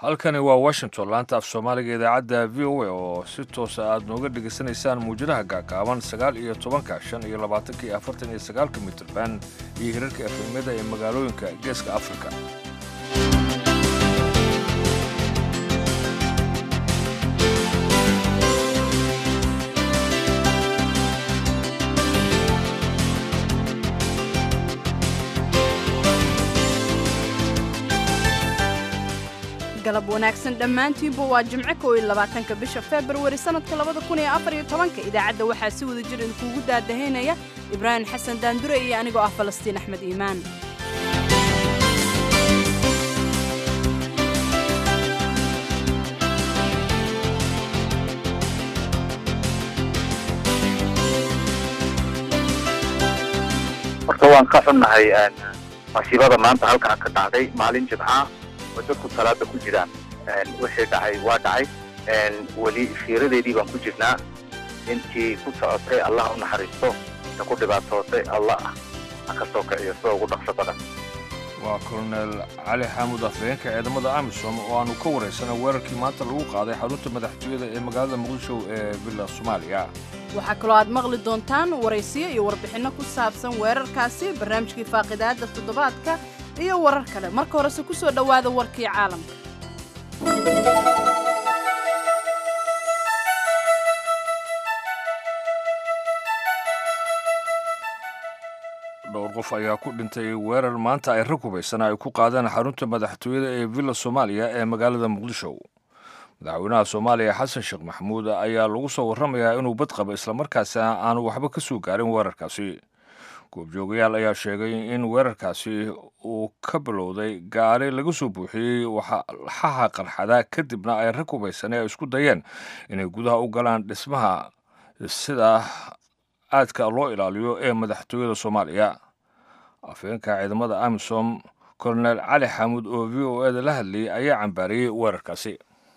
halkani waa washington laanta af soomaaliga idaacadda v o a oo si toosa aad nooga dhegaysanaysaan muwjadaha gaagaaban sagaal iyo tobanka shan iyo labaatanka iyo afartan iyo sagaalka mitirban iyo hirarka efemyada ee magaalooyinka geeska afrika galab wanaagsan dhammaantiinba waa jimco koo iyo labaatanka bisha februari sannadka labada kun iyo afar iyo tobanka idaacadda waxaa si wada jir idinkuugu daadahaynaya ibraahim xasan daandure iyo anigoo ah falastiin axmed iimaan horta waan ka xunnahay masiibada maanta halkaa ka dhacday maalin jimca oo dadku salaada ku jiraan wixii dhacay waa dhacay weli fiiradeedii baan ku jirnaa intii ku socotay allah u naxariisto inta ku dhibaatootay allah ha ka soo kiciyo sida ugu dhaqso badan waa kolonel cali xaamud afhayeenka ciidamada amisom oo aanu ka waraysanay weerarkii maanta lagu qaaday xarunta madaxtooyada ee magaalada muqdisho ee villa soomaaliya waxaa kaloo aad maqli doontaan waraysiyo iyo warbixinno ku saabsan weerarkaasi barnaamijkii faaqidaadda toddobaadka iyo warar kale marka horese ku soo dhowaada warkii caalamka dhowr qof ayaa ku dhintay weerar maanta ay rag hubaysana ay ku qaadeen xarunta madaxtooyada ee villa soomaaliya ee magaalada muqdisho madaxweynaha soomaaliya xasan sheekh maxamuud ayaa lagu soo warramayaa inuu bad qabo islamarkaasi aanu waxba ka soo gaarin weerarkaasi goobjoogayaal ayaa sheegay in weerarkaasi uu ka bilowday gaari laga soo buuxiyey waxaha qarxada kadibna ay rag hubaysane ay isku dayeen inay gudaha u galaan dhismaha sida aadka loo ilaaliyo ee madaxtooyada soomaaliya afhayeenka ciidamada amisom kolonel cali xamuud oo v o eda la hadlayay ayaa cambaariyey weerarkaasi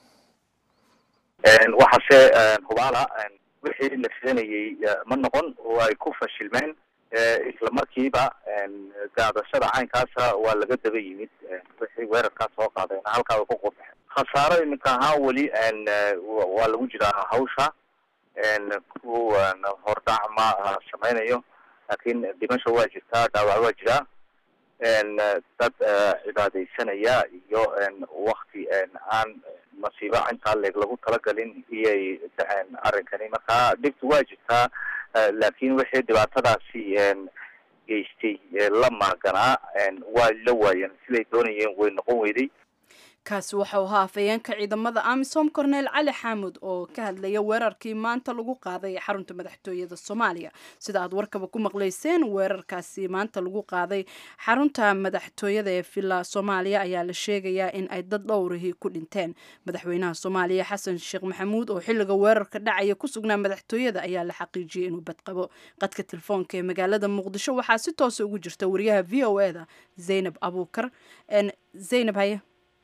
waxaase hubaala wixii la filanayey ma noqon oo ay ku fashilmeen isla markiiba gaadashada caynkaasa waa laga daba yimid wixii weerarkaas soo qaadeen halkaa way ku qurbaxeen khasaaro iminka ahaan weli waa lagu jiraa hawsha ku hordhac ma samaynayo laakiin dhimasho waa jirtaa dhaawac waa jiraa dad cibaadaysanaya iyo wakti aan masiibo intaa leeg lagu talagalin iyay dhaceen arrinkani marka dhibtu waa jirtaa laakiin wixii dhibaatadaasi geystay la maaganaa waa la waayeen siday doonayeen way noqon weyday kaasi waxau ahaa afhayeenka ciidamada amisom korneel cali xaamud oo ka hadlaya weerarkii maanta lagu qaaday xarunta madaxtooyada soomaaliya sida aad warkaba ku maqlayseen weerarkaasi maanta lagu qaaday xarunta madaxtooyada ee villa soomaaliya ayaa la sheegayaa in ay dad dhowrihii ku dhinteen madaxweynaha soomaaliya xasan sheekh maxamuud oo xilliga weerarka dhacaya ku sugnaa madaxtooyada ayaa la xaqiijiyey inuu badqabo qadka telefoonka ee magaalada muqdisho waxaa si toosa ugu jirta wariyaha v o eda zaynab abuukar zaynab haye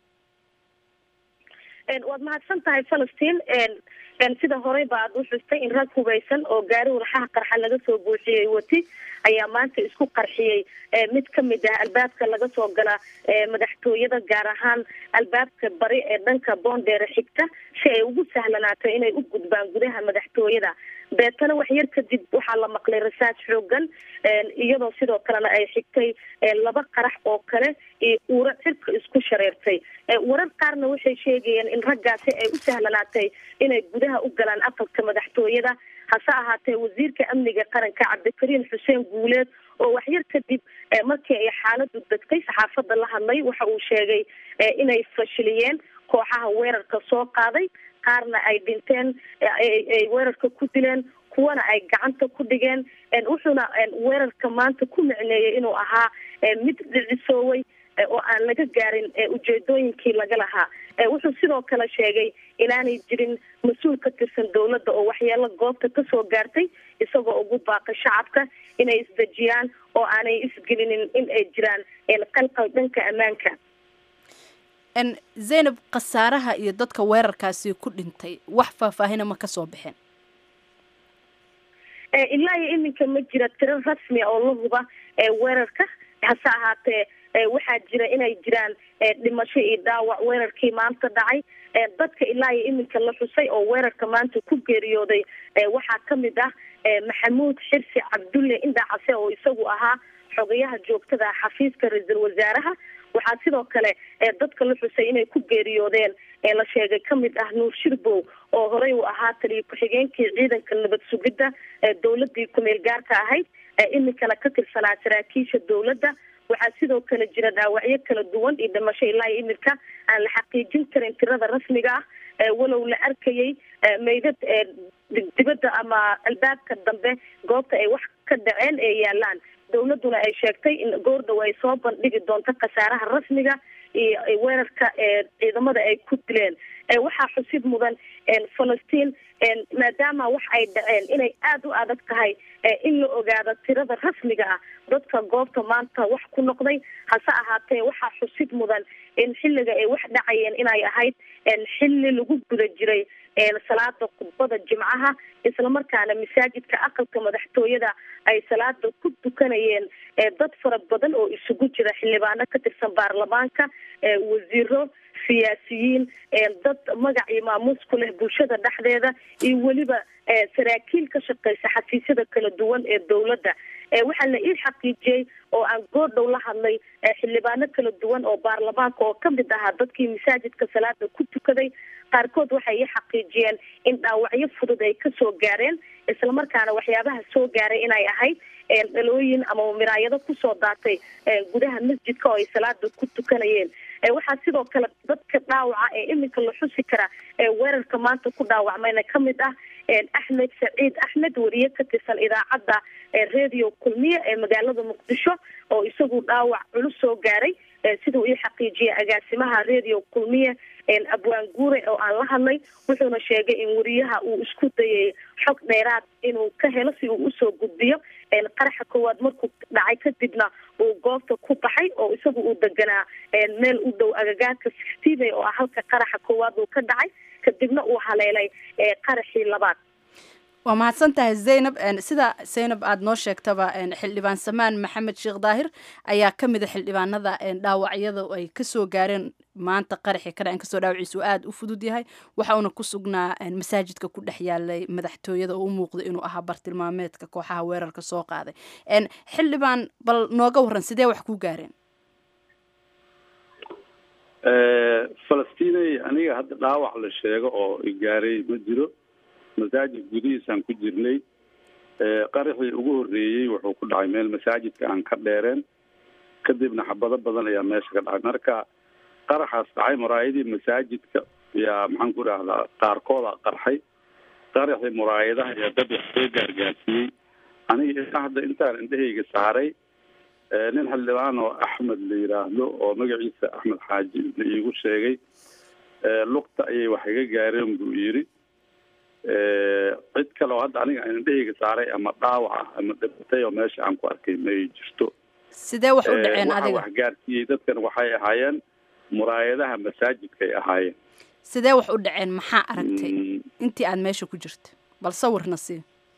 waad mahadsan tahay falastiin sida horeyba aad u xustay in rag hubaysan oo gaari walxaha qarxa laga soo buuxiyey wati ayaa maanta isku qarxiyey mid kamid ah albaabka laga soo gala madaxtooyada gaar ahaan albaabka bari ee dhanka boondheere xigta si ay ugu sahlanaato inay u gudbaan gudaha madaxtooyada beetana wax yar kadib waxaa la maqlay rasaas xoogan iyadoo sidoo kalena ay xigtay laba qarax oo kale iyo uuro cirka isku shareertay warar qaarna waxay sheegayeen in raggaasi ay u sahlanaatay inay gudaha u galaan aqalka madaxtooyada hase ahaatee wasiirka amniga qaranka cabdikariim xuseen guuleed oo waxyar kadib markii ay xaaladu degtay saxaafadda la hadlay waxa uu sheegay inay fashiliyeen kooxaha weerarka soo qaaday qaarna ay dhinteen ay weerarka ku dileen kuwana ay gacanta ku dhigeen wuxuuna weerarka maanta ku micneeyey inuu ahaa mid dhicisooway oo aan laga gaarin ujeedooyinkii laga lahaa wuxuu sidoo kale sheegay inaanay jirin mas-uul ka tirsan dowladda oo waxyeelo goobta kasoo gaartay isagoo ugu baaqay shacabka inay isdejiyaan oo aanay isgelinin in ay jiraan qalqal dhanka ammaanka zaynab khasaaraha iyo dadka weerarkaasi ku dhintay wax faahfaahina ma kasoo baxeen ilaa iyo iminka ma jira tiro rasmi oo la huba weerarka hase ahaatee waxaa jira inay jiraan dhimasho iyo dhaawac weerarkii maanta dhacay dadka ilaa iyo iminka la xusay oo weerarka maanta ku geeriyooday waxaa kamid ah maxamuud xirsi cabdulle indhacase oo isagu ahaa xogayaha joogtada ah xafiiska ra-iisul wasaaraha waxaa sidoo kale dadka la xusay inay ku geeriyoodeen la sheegay kamid ah nuur shirbow oo horey u ahaa taliyo ku-xigeenkii ciidanka nabad sugidda dowladii kumeel gaarka ahayd iminkana ka tirsanaa saraakiisha dowladda waxaa sidoo kale jira dhaawacyo kala duwan iyo dhimasho ilaa iyo iminka aan la xaqiijin karin tirada rasmiga ah walow la arkayay meydad dibadda ama albaabka dambe goobta ay wax ka dhaceen ee yaalaan dowladuna ay sheegtay in goordhow ay soo bandhigi doonto khasaaraha rasmiga iyo weerarka ciidamada ay ku dileen waxaa xusid mudan falastiin maadaama wax ay dhaceen inay aada u adag tahay in la ogaado tirada rasmiga ah dadka goobta maanta wax ku noqday hase ahaatee waxaa xusid mudan in xilliga ay wax dhacayeen inay ahayd xilli lagu guda jiray salaada khudbada jimcaha islamarkaana masaajidka aqalka madaxtooyada ay salaada ku tukanayeen dad fara badan oo isugu jira xildhibaano ka tirsan baarlamaanka wasiiro siyaasiyiin dad magac iyo maamuus ku leh bulshada dhexdeeda iyo weliba saraakiil ka shaqeysa xafiisyada kala duwan ee dowladda waxaa la ii xaqiijiyey oo aan goordhow la hadlay xildhibaano kala duwan oo baarlamaanka oo kamid ahaa dadkii masaajidka salaada ku tukaday qaarkood waxay ii xaqiijiyeen in dhaawacyo fudud ay kasoo gaareen islamarkaana waxyaabaha soo gaaray inay ahayd dhalooyin ama miraayado kusoo daatay gudaha masjidka oo ay salaada ku tukanayeen waxaa sidoo kale dadka dhaawaca ee iminka la xusi kara weerarka maanta ku dhaawacmayna kamid ah axmed saciid axmed wariye ka tirsan idaacadda radio kulmiye ee magaalada muqdisho oo isagu dhaawac culus soo gaaray siduu ii xaqiijiyay agaasimaha radio kulmiye abwaan guure oo aan la hadlay wuxuuna sheegay in wariyaha uu isku dayay xog dheeraad inuu ka helo si uu usoo gudbiyo qaraxa koowaad markuu dhacay kadibna uu goobta ku baxay oo isagu uu deganaa meel u dhow agagaarka sixtiibay oo ah halka qaraxa koowaad uu ka dhacay kadibna uu haleelay qaraxii labaad waa mahadsan tahay zaynab sida zaynab aada noo sheegtaba xildhibaan samaan maxamed sheekh daahir ayaa ka mid a xildhibaanada dhaawacyada ay kasoo gaareen maanta qaraxii ka dhacen kasoo dhaawaciisu aada u fudud yahay waxa uuna ku sugnaa masaajidka ku dhex yaalay madaxtooyada oo u muuqda inuu ahaa bartilmaameedka kooxaha weerarka soo qaaday xildhibaan bal nooga waran sidee wax ku gaareen falastinay aniga hadda dhaawac la sheego oo igaaray ma jiro masaajid gudihiisaan ku jirnay qaraxii ugu horreeyey wuxuu ku dhacay meel masaajidka aan ka dheereen kadibna xabado badan ayaa meesha ka dhacay marka qaraxaas dhacay muraayadii masaajidka yaa maxaan ku idhahdaa qaarkooda qarxay qaraxii muraayadaha ayaa dad wax soo gaargaarsiiyey aniga ilaa hadda intaan indhahayga saaray nin xildhibaan oo axmed la yidhaahdo oo magaciisa axmed xaaji la iigu sheegay lugta ayay wax iga gaareen buu yidhi cid kale oo hadda aniga indhahayga saaray ama dhaawac ah ama dhibatay oo meesha aan ku arkay may jirto sidee wax u dhaceen waxa adiga wax gaarsiiyey dadkan waxay ahaayeen muraayadaha masaajidkay ahaayeen sidee wax u dhaceen maxaa aragtay Mm, intii aad meesha ku jirta bal sawirna sii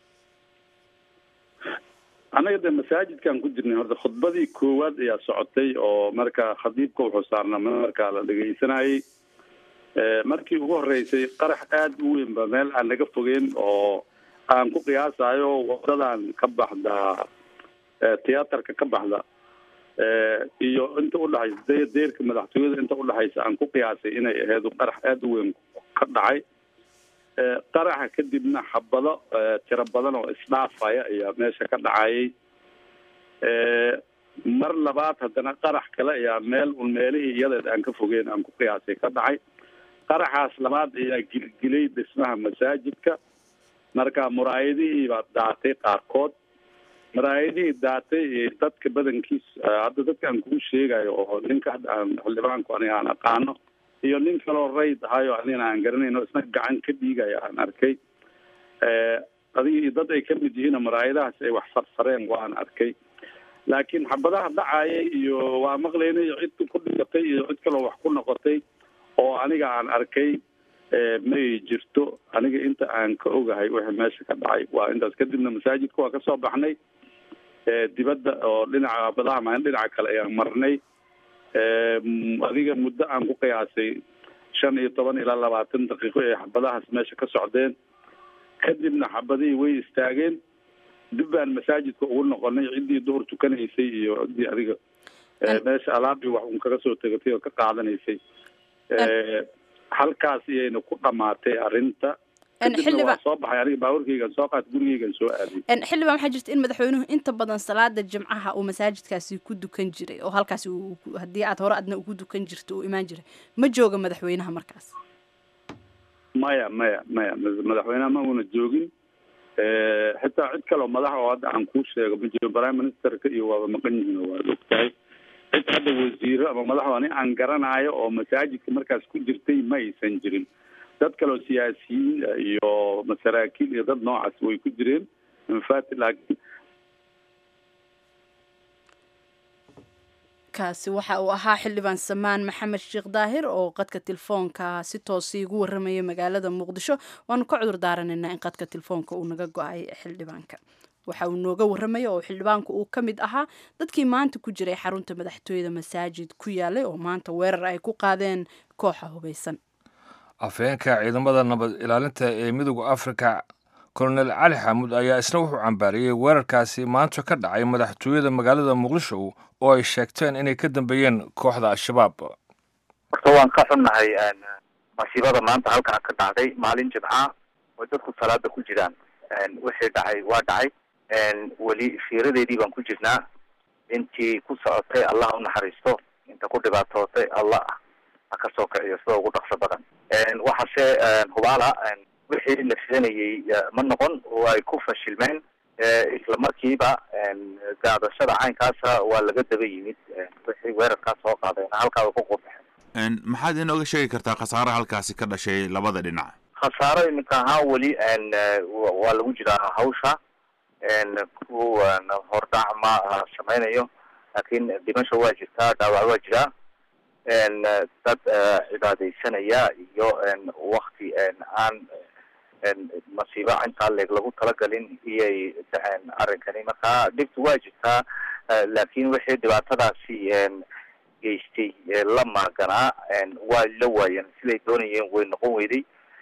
anaga de masaajidkaan ku jirnay horta khudbadii koowaad ayaa socotay oo marka khadiibka wuxuu saarnaa markaa la dhegaysanayay Eh, markii ugu horeysay qarax aada u weyn ba meel aan naga fogeyn oo aan ku qiyaasayo wadadan ka baxda eh, tiyaatarka ka baxda eh, iyo inta udhaxaysa de- deerka madaxtooyada inta udhaxaysa aan ku qiyaasay inay ahayd qarax aada u weyn ka dhacay Eh, qaraxa kadibna xabado eh, tiro badan oo isdhaafaya ayaa meesha ka dhacayay Eh, mar labaad haddana qarax kale ayaa meel un meelihii iyadeed aan ka fogeyn aan ku qiyaasay ka dhacay qaraxaas labaad ayaa gilgilay dhismaha masaajidka marka muraayadihii baa daatay qaarkood muraayadihii daatay ee dadka badankiis eh, hadda dadka aan kuu sheegayo oo ninka hadda aan xildhibaanku aniga aan aqaano iyo nin kaloo rayd ahayo anigana aan garanayno isna gacan ka dhiigaya aan arkay Eh, adiga iyo dad ay ka mid yihiin muraayadahaas ay wax farfareen waan arkay laakiin xabadaha dhacayay iyo waa maqlaynay cid ku dhigatay iyo cid kaloo wax ku noqotay oo aniga aan arkay eh, may jirto aniga inta aan ka ogahay wixii meesha ka dhacay waa intaas kadibna masaajidka waa kasoo baxnay eh, dibadda oo dhinaca badaha maalin dhinaca kale ayaan marnay adiga muddo aan ku qiyaasay shan iyo toban ilaa labaatan daqiiqo ee xabadahaas meesha ka socdeen kadibna xabadihii way istaageen dib baan masaajidka ugu noqonay ciddii duhur tukanaysay iyo ciddii adiga meesha alaabii wax un kaga soo tegatay oo ka qaadanaysay halkaas iyayna ku dhamaatay arrinta kadibna waa soo baxay aniga baaburkaygan soo qaat gurigaygan soo aaday xildhibaan waxaa jirta in madaxweynuhu inta badan salaada jimcaha uu masaajidkaasi ku dukan jiray oo halkaasi haddii aad hore adna ugu dukan jirto uu imaan jiray ma jooga madaxweynaha markaas maya maya maya madaxweynaha ma una joogin xitaa cid kaleo madax oo hadda aan kuu sheego ma jiro prime ministerka iyo waaba maqan yihiin oo waad ogtahay cid hadda wasiiro ama madaxoo ani aan garanayo oo masaajidka markaas ku jirtay ma aysan jirin dad kaleo siyaasiyiin iyo masaraakiil iyo dad noocaas way ku jireen mafati laakiin kaasi waxa uu ahaa xildhibaan samaan maxamed sheekh daahir oo qadka telefoonka si toosi igu warramaya magaalada muqdisho waanu ka cudur daaranaynaa in qadka telefoonka uu naga go-ay xildhibaanka waxa uu nooga warramaya oo xildhibaanku uu ka mid ahaa dadkii maanta ku jiray xarunta madaxtooyada masaajid ku yaalay oo maanta weerar ay ku qaadeen kooxa hubaysan afhayeenka ciidamada nabad ilaalinta ee midooda afrika kolonel cali xamuud ayaa isna wuxuu cambaariyey weerarkaasi maanta ka dhacay madaxtooyada magaalada muqdisho oo ay sheegteen inay ka dambeeyeen kooxda al-shabaab horta waan ka xunnahay masiibada maanta halkaa ka dhacday maalin jimca oo dadku salaada ku jiraan wixii dhacay waa dhacay weli fiiradeedii baan ku jirnaa intii ku socotay allah u naxariisto inta ku dhibaatootay allah ha ka soo kiciyo sida ugu dhaqso badan waxaase hubaala wixii la filanayay ma noqon oo ay ku fashilmeen isla markiiba gaadashada caynkaasa waa laga daba yimid wixii weerarkaas soo qaadeen halkaa way ku qurbaxeen maxaad inooga sheegi kartaa khasaare halkaasi ka dhashay labada dhinac khasaaro iminka ahaan weli waa lagu jiraa hawsha ku hordhac ma sameynayo laakiin dhimasho waa jirtaa dhaawac waa jiraa dad cibaadaysanaya iyo wakti aan masiibo intaa leeg lagu talagalin iyay dhaceen arrinkani marka dhibtu waa jirtaa laakiin wixii dhibaatadaasi geystay la maaganaa waa la waayeen siday doonayeen way noqon weyday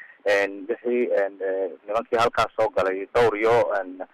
wixii nimankii halkaas soo galay dhowr iyo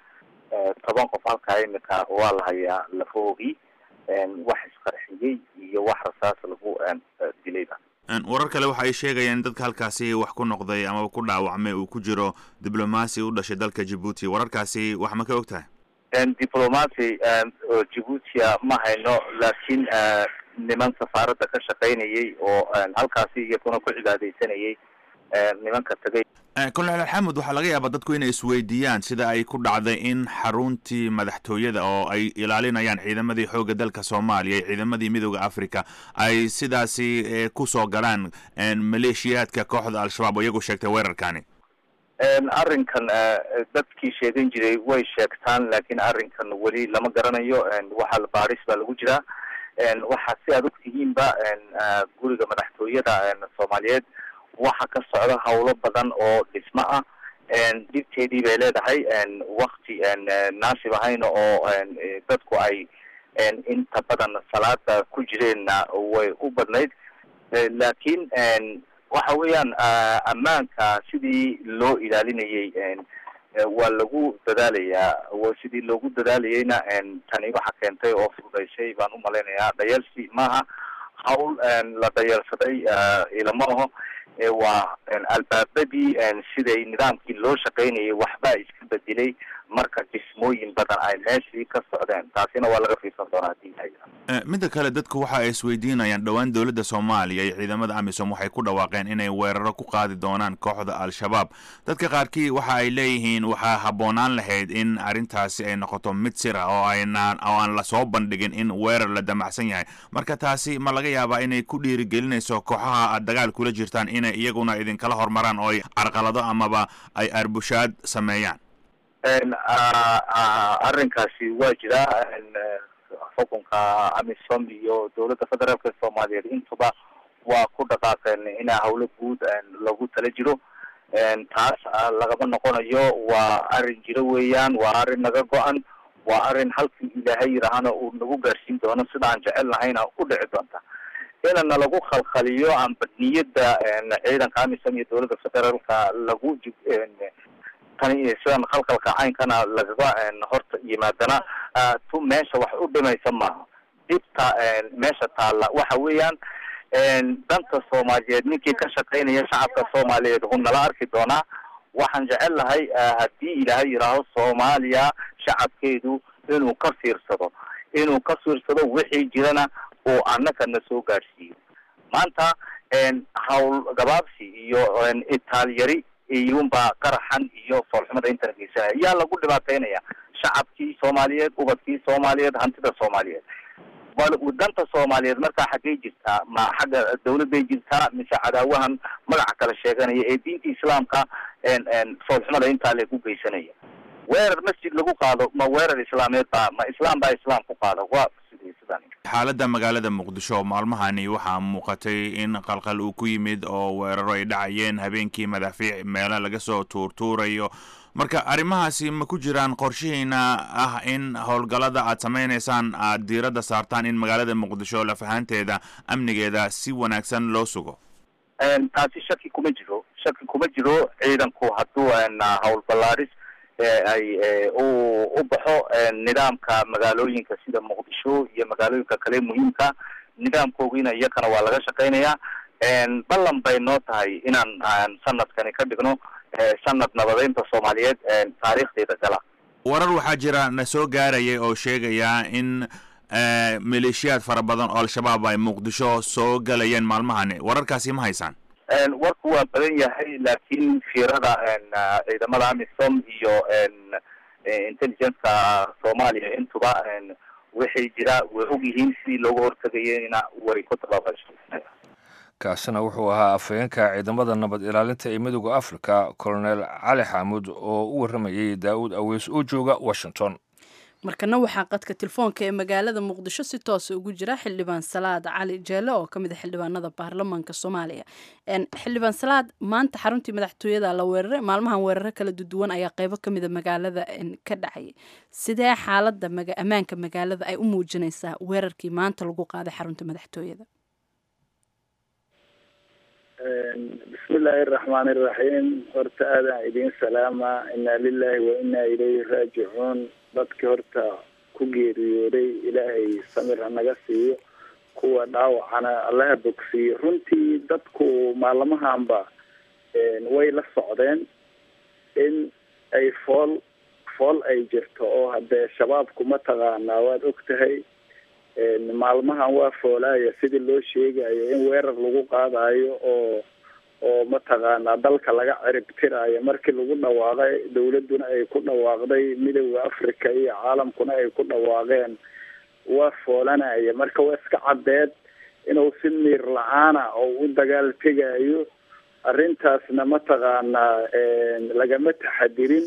toban qof halkaa imika waa la hayaa lafoogii wax isqarxiyey iyo wax rasaas lagu dilayba warar kale waxa ay sheegayaan dadka halkaasi wax ku noqday amaba ku dhaawacmay uu ku jiro diblomaasi u dhashay dalka djibuuti wararkaasi wax ma ka og tahay diblomacy djibuutia ma hayno laakiin niman safaaradda ka shaqaynayay oo halkaasi iyaguna ku cibaadaysanayay nimanka tagay kolonel xamud waxaa laga yaabaa dadku inay isweydiiyaan sida ay ku dhacday in xaruntii madaxtooyada oo ay ilaalinayaan ciidamadii xoogga dalka soomaaliya iyo ciidamadii midooda africa ay sidaasi kusoo galaan maleeshiyaadka kooxda al-shabaab oo iyagu sheegtay weerarkani arrinkan dadkii sheegan jiray way sheegtaan laakiin arrinkan weli lama garanayo waxa baadhis baa lagu jiraa waxaa si aad ogtihiinba guriga madaxtooyada soomaaliyeed waxa ka socda hawlo badan oo dhismo ah dhibteedii bay leedahay wakti naasib ahayna oo dadku ay inta badan salaada ku jireenna way u badnayd laakiin waxa weeyaan ammaanka sidii loo ilaalinayay waa lagu dadaalayaa sidii loogu dadaalayayna tani waxa keentay oo fududaysay baan u malaynayaa dhayalsi maaha hawl la dhayalsaday ilama aho waa albaabadii siday nidaamkii loo shaqaynayay waxbaa iska bedelay marka dhismooyin badan ay meeshii ka socdeen taasina waa laga fiirsan doonaa hadii midda kale dadku waxa ay isweydiinayaan dhowaan dowladda soomaaliya iyo ciidamada amisom waxay ku dhawaaqeen inay weeraro ku qaadi doonaan kooxda al-shabaab dadka qaarkii waxa ay leeyihiin waxaa habboonaan lahayd in arrintaasi ay noqoto mid sira oo aynaan oo aan lasoo bandhigin in weerar la damacsan yahay marka taasi ma laga yaabaa inay ku dhiirigelinayso kooxaha aad dagaal kula jirtaan inay iyaguna idinkala hormaraan oo ay carqalado amaba ay arbushaad sameeyaan arrinkaasi waa jiraa xukunka amisom iyo dowladda federaalka soomaaliyeed intuba waa ku dhaqaaqeen ina hawlo guud lagu tala jiro taas lagama noqonayo waa arrin jiro weeyaan waa arrin naga go-an waa arrin halkii ilaahay yidhaahana uu nagu gaarsiin doono sida aan jecel nahayna u dhici doonta inana lagu khalkhaliyo amba niyadda ciidanka amisom iyo dowladda federaalka lagu tani sidan khalkhalka caynkana lagaga horta yimaadana tu meesha wax u dhimaysa maaha dhibta meesha taalla waxa weeyaan danta soomaaliyeed ninkii ka shaqaynaya shacabka soomaaliyeed hu nala arki doonaa waxaan jecel lahay haddii ilaahay yidhaaho soomaaliya shacabkeedu inuu ka fiirsado inuu ka fiirsado wixii jirana oo annaka na soo gaadhsiiyo maanta hawl gabaabsi iyo itaalyari iyunbaa qaraxan iyo foolxumada inta geysanaya yaa lagu dhibaataynaya shacabkii soomaaliyeed ubadkii soomaaliyeed hantida soomaaliyeed danta soomaaliyeed markaa xaggay jirtaa ma xagga dawladday jirtaa mise cadaawahan magaca kala sheeganaya ee diinta islaamka foolxumada intaa lagu geysanaya weerar masjid lagu qaado ma weerar islaameed baa ma islaam baa islaam ku qaada waa sidii sidan xaaladda magaalada muqdisho maalmahani waxaa muuqatay in qalqal uu ku yimid oo weeraro ay dhacayeen habeenkii madaafiic meelo laga soo tuurtuurayo marka arrimahaasi ma ku jiraan qorshihiina ah in howlgallada aad samaynaysaan aad diiradda saartaan in magaalada muqdisho lafahanteeda amnigeeda si wanaagsan loo sugo taasi shaki kuma jiro shaki kuma jiro ciidanku hadduu hawl ballaadhis ay u u baxo nidaamka magaalooyinka sida muqdisho iyo magaalooyinka kale muhiimka nidaamkoogiina iyakana waa laga shaqaynayaa ballan bay noo tahay inaan sanadkani ka dhigno sanad nabadeynta soomaaliyeed taariikhdeeda gala warar waxaa jira na soo gaarayay oo sheegaya in maleeshiyaad fara badan oo al-shabaab ay muqdisho soo galayeen maalmahani wararkaasi ma haysaan warku waa badan yahay laakiin fiirada ciidamada amisom iyo intelligence-ka soomaaliya intuba waxay jira way og yihiin sidii looga hortagayena way ku tabaabasho kaasina wuxuu ahaa afhayeenka ciidamada nabad ilaalinta ee midooda africa colonel cali xaamuud oo u warramayay daa'uud aweys oo jooga washington markana waxaa qadka telefoonka ee magaalada muqdisho si toosa ugu jira xildhibaan salaad cali jeele oo kamid a xildhibaanada baarlamaanka soomaaliya xildhibaan salaad maanta xaruntii madaxtooyada la weeraray maalmahan weeraro kala duduwan ayaa qeybo kamida magaalada ka dhacay sidee xaalada ammaanka magaalada ay u muujinaysaa weerarkii maanta lagu qaaday xarunta madaxtooyada bismillaahi araxmaani iraxiim horta aadaan idiin salaama inaa lilahi wa inaa ilayhi raajicuun dadki horta ku geeriyooday ilaahay samir hanaga siiyo kuwa dhaawacana allaha bogsiiyo runtii dadku maalmahanba way la socdeen in ay fool fool ay jirto oo haddee shabaabku mataqaanaa waad og tahay maalmahan waa foolaaya sidii loo sheegayo in weerar lagu qaadayo oo oo mataqaanaa dalka laga ciribtiraayo markii lagu dhawaaqay dawladduna ay ku dhawaaqday midooda africa iyo caalamkuna ay ku dhawaaqeen waa foolanaya marka waa iska caddeed inuu si miir la-aana oo u dagaal tegayo arrintaasna mataqaanaa lagama taxadirin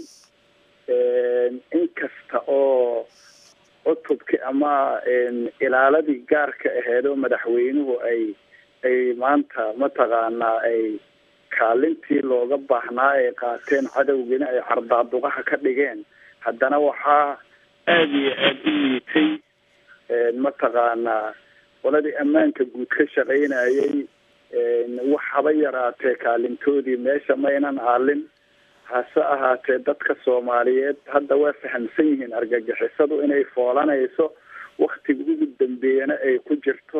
inkasta oo cutubki ama ilaaladii gaarka aheed oo madaxweynuhu ay ay maanta mataqaanaa ay kaalintii looga baahnaa ay qaateen cadowgiina ay cardaaduqaha ka dhigeen haddana waxaa aada iyo aada u liitay mataqaanaa qoladii ammaanka guud ka shaqaynayay wax haba yaraatee kaalintoodii meesha maynan aalin hase ahaatee dadka soomaaliyeed hadda waa fahamsan yihiin argagixisadu inay foolanayso waktiga ugu dambeeyana ay ku jirto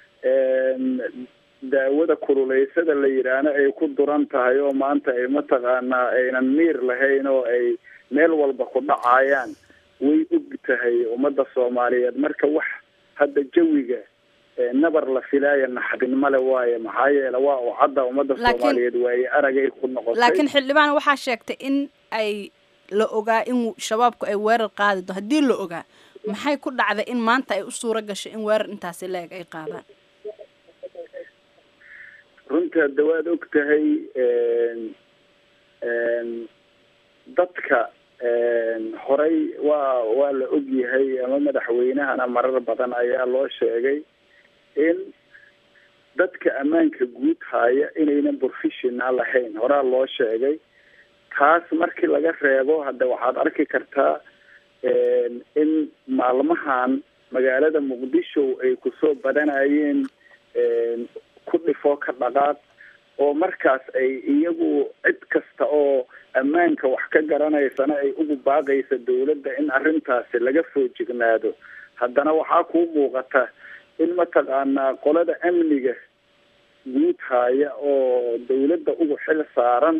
daawada kululeysada la yidhaahna ay ku duran tahay oo maanta ay mataqaanaa aynan miir lahayn oo ay meel walba ku dhacayaan way og tahay ummadda soomaaliyeed marka wax hadda jawiga nabar la filaaya naxdin male waaye maxaa yeele waa u cadda ummadda soomaaliyeed waaye aragay ku noqotay laakiin xildhibaan waxaa sheegtay in ay la ogaa in shabaabku ay weerar qaadi do haddii la ogaa maxay ku dhacday in maanta ay u suuro gashay in weerar intaasi la-eg ay qaadaan runtii hadda waad og tahay dadka horey waa waa la og yahay ama madaxweynahana marar badan ayaa loo sheegay in dadka ammaanka guud haya inaynan professional lahayn horaa loo sheegay taas markii laga reebo hadda waxaad arki kartaa in maalmahan magaalada muqdisho ay kusoo badanayeen ku dhifo ka dhaqaaq oo markaas ay iyagu cid kasta oo ammaanka wax ka garanaysana ay ugu baaqaysa dawladda in arrintaasi laga foojignaado haddana waxaa kuu muuqata in mataqaanaa qolada amniga guud haya oo dawladda ugu xil saaran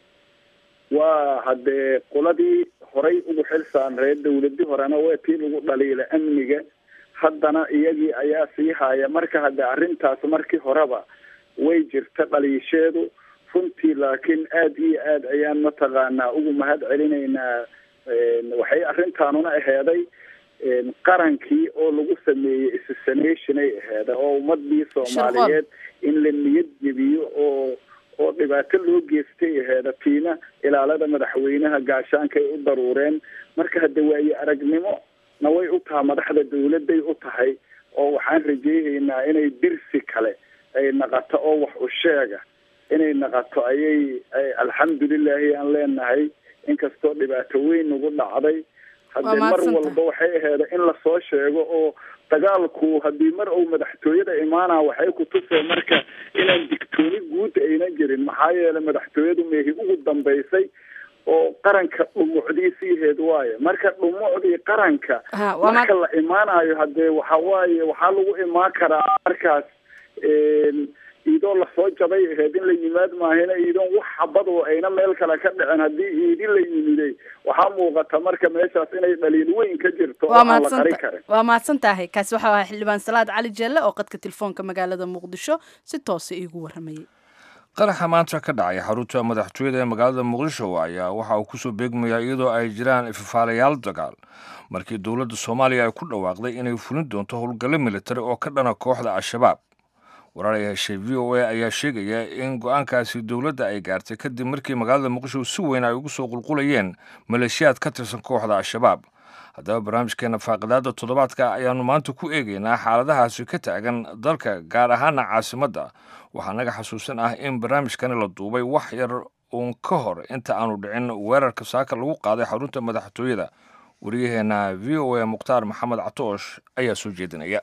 waa haddee qoladii horay ugu xil saarneed dawladii horena waa tii lagu dhaliila amniga haddana iyagii ayaa sii haya marka haddee arrintaas markii horeba way jirta dhaliisheedu runtii laakiin aada iyo aad ayaan mataqaanaa ugu mahad celinaynaa waxay arrintaanuna aheeday qarankii oo lagu sameeyey assassination-ay aheeda oo ummadii soomaaliyeed in la niyad jebiyo oo oo dhibaato loo geystay aheeda tiina ilaalada madaxweynaha gaashaanka ay u daruureen marka hadde waaye aragnimo na way u taha madaxda dawladday u tahay oo waxaan rajeynaynaa inay dirsi kale ay naqato oo wax u sheega inay naqato ayay alxamdulilahi aan leenahay inkastoo dhibaato weyn nagu dhacday haddee mar walba waxay aheeda in lasoo sheego oo dagaalku haddii mar uu madaxtooyada imaanaa waxay ku tusee marka inaan digtooni guud aynan jirin maxaa yeelay madaxtooyadu meehi ugu dambaysay oo qaranka dhumucdiisiiheed waaye marka dhumucdii qaranka marka la imaanayo haddee waxa waaye waxaa lagu imaan karaa markaas iidoo lasoo jabay aheyd in la yimaad maahina iidoon wax xabadoo ayna meel kale ka dhicin haddii iidi la yimiday waxaa muuqata marka meeshaas inay dhaliil weyn ka jirto oo aan la qari karin waa mahadsan tahay kaasi waxau ahaa xildhibaan salaad cali jeelle oo qadka telefoonka magaalada muqdisho si toosa iigu warramayay qaraxa maanta ka dhacay xarunta madaxtooyada ee magaalada muqdisho ayaa waxa uu kusoo beegmayaa iyadoo ay jiraan ifafaalayaal dagaal markii dowladda soomaaliya ay ku dhawaaqday inay fulin doonto howlgallo militari oo ka dhana kooxda al-shabaab warar ay heshay v o a ayaa sheegaya in go-aankaasi dowladda ay gaartay kadib markii magaalada muqdisho si weyn ay ugu soo qulqulayeen maleeshiyaad ka tirsan kooxda al-shabaab haddaba barnaamijkeena faaqidaada toddobaadka ayaannu maanta ku eegaynaa xaaladahaasi ka taagan dalka gaar ahaana caasimadda waxaa naga xasuusan ah in barnaamijkani la duubay wax yar uun ka hor inta aanu dhicin weerarka saaka lagu qaaday xarunta madaxtooyada wariyaheenna v o a mukhtaar maxamed catoosh ayaa soo jeedinaya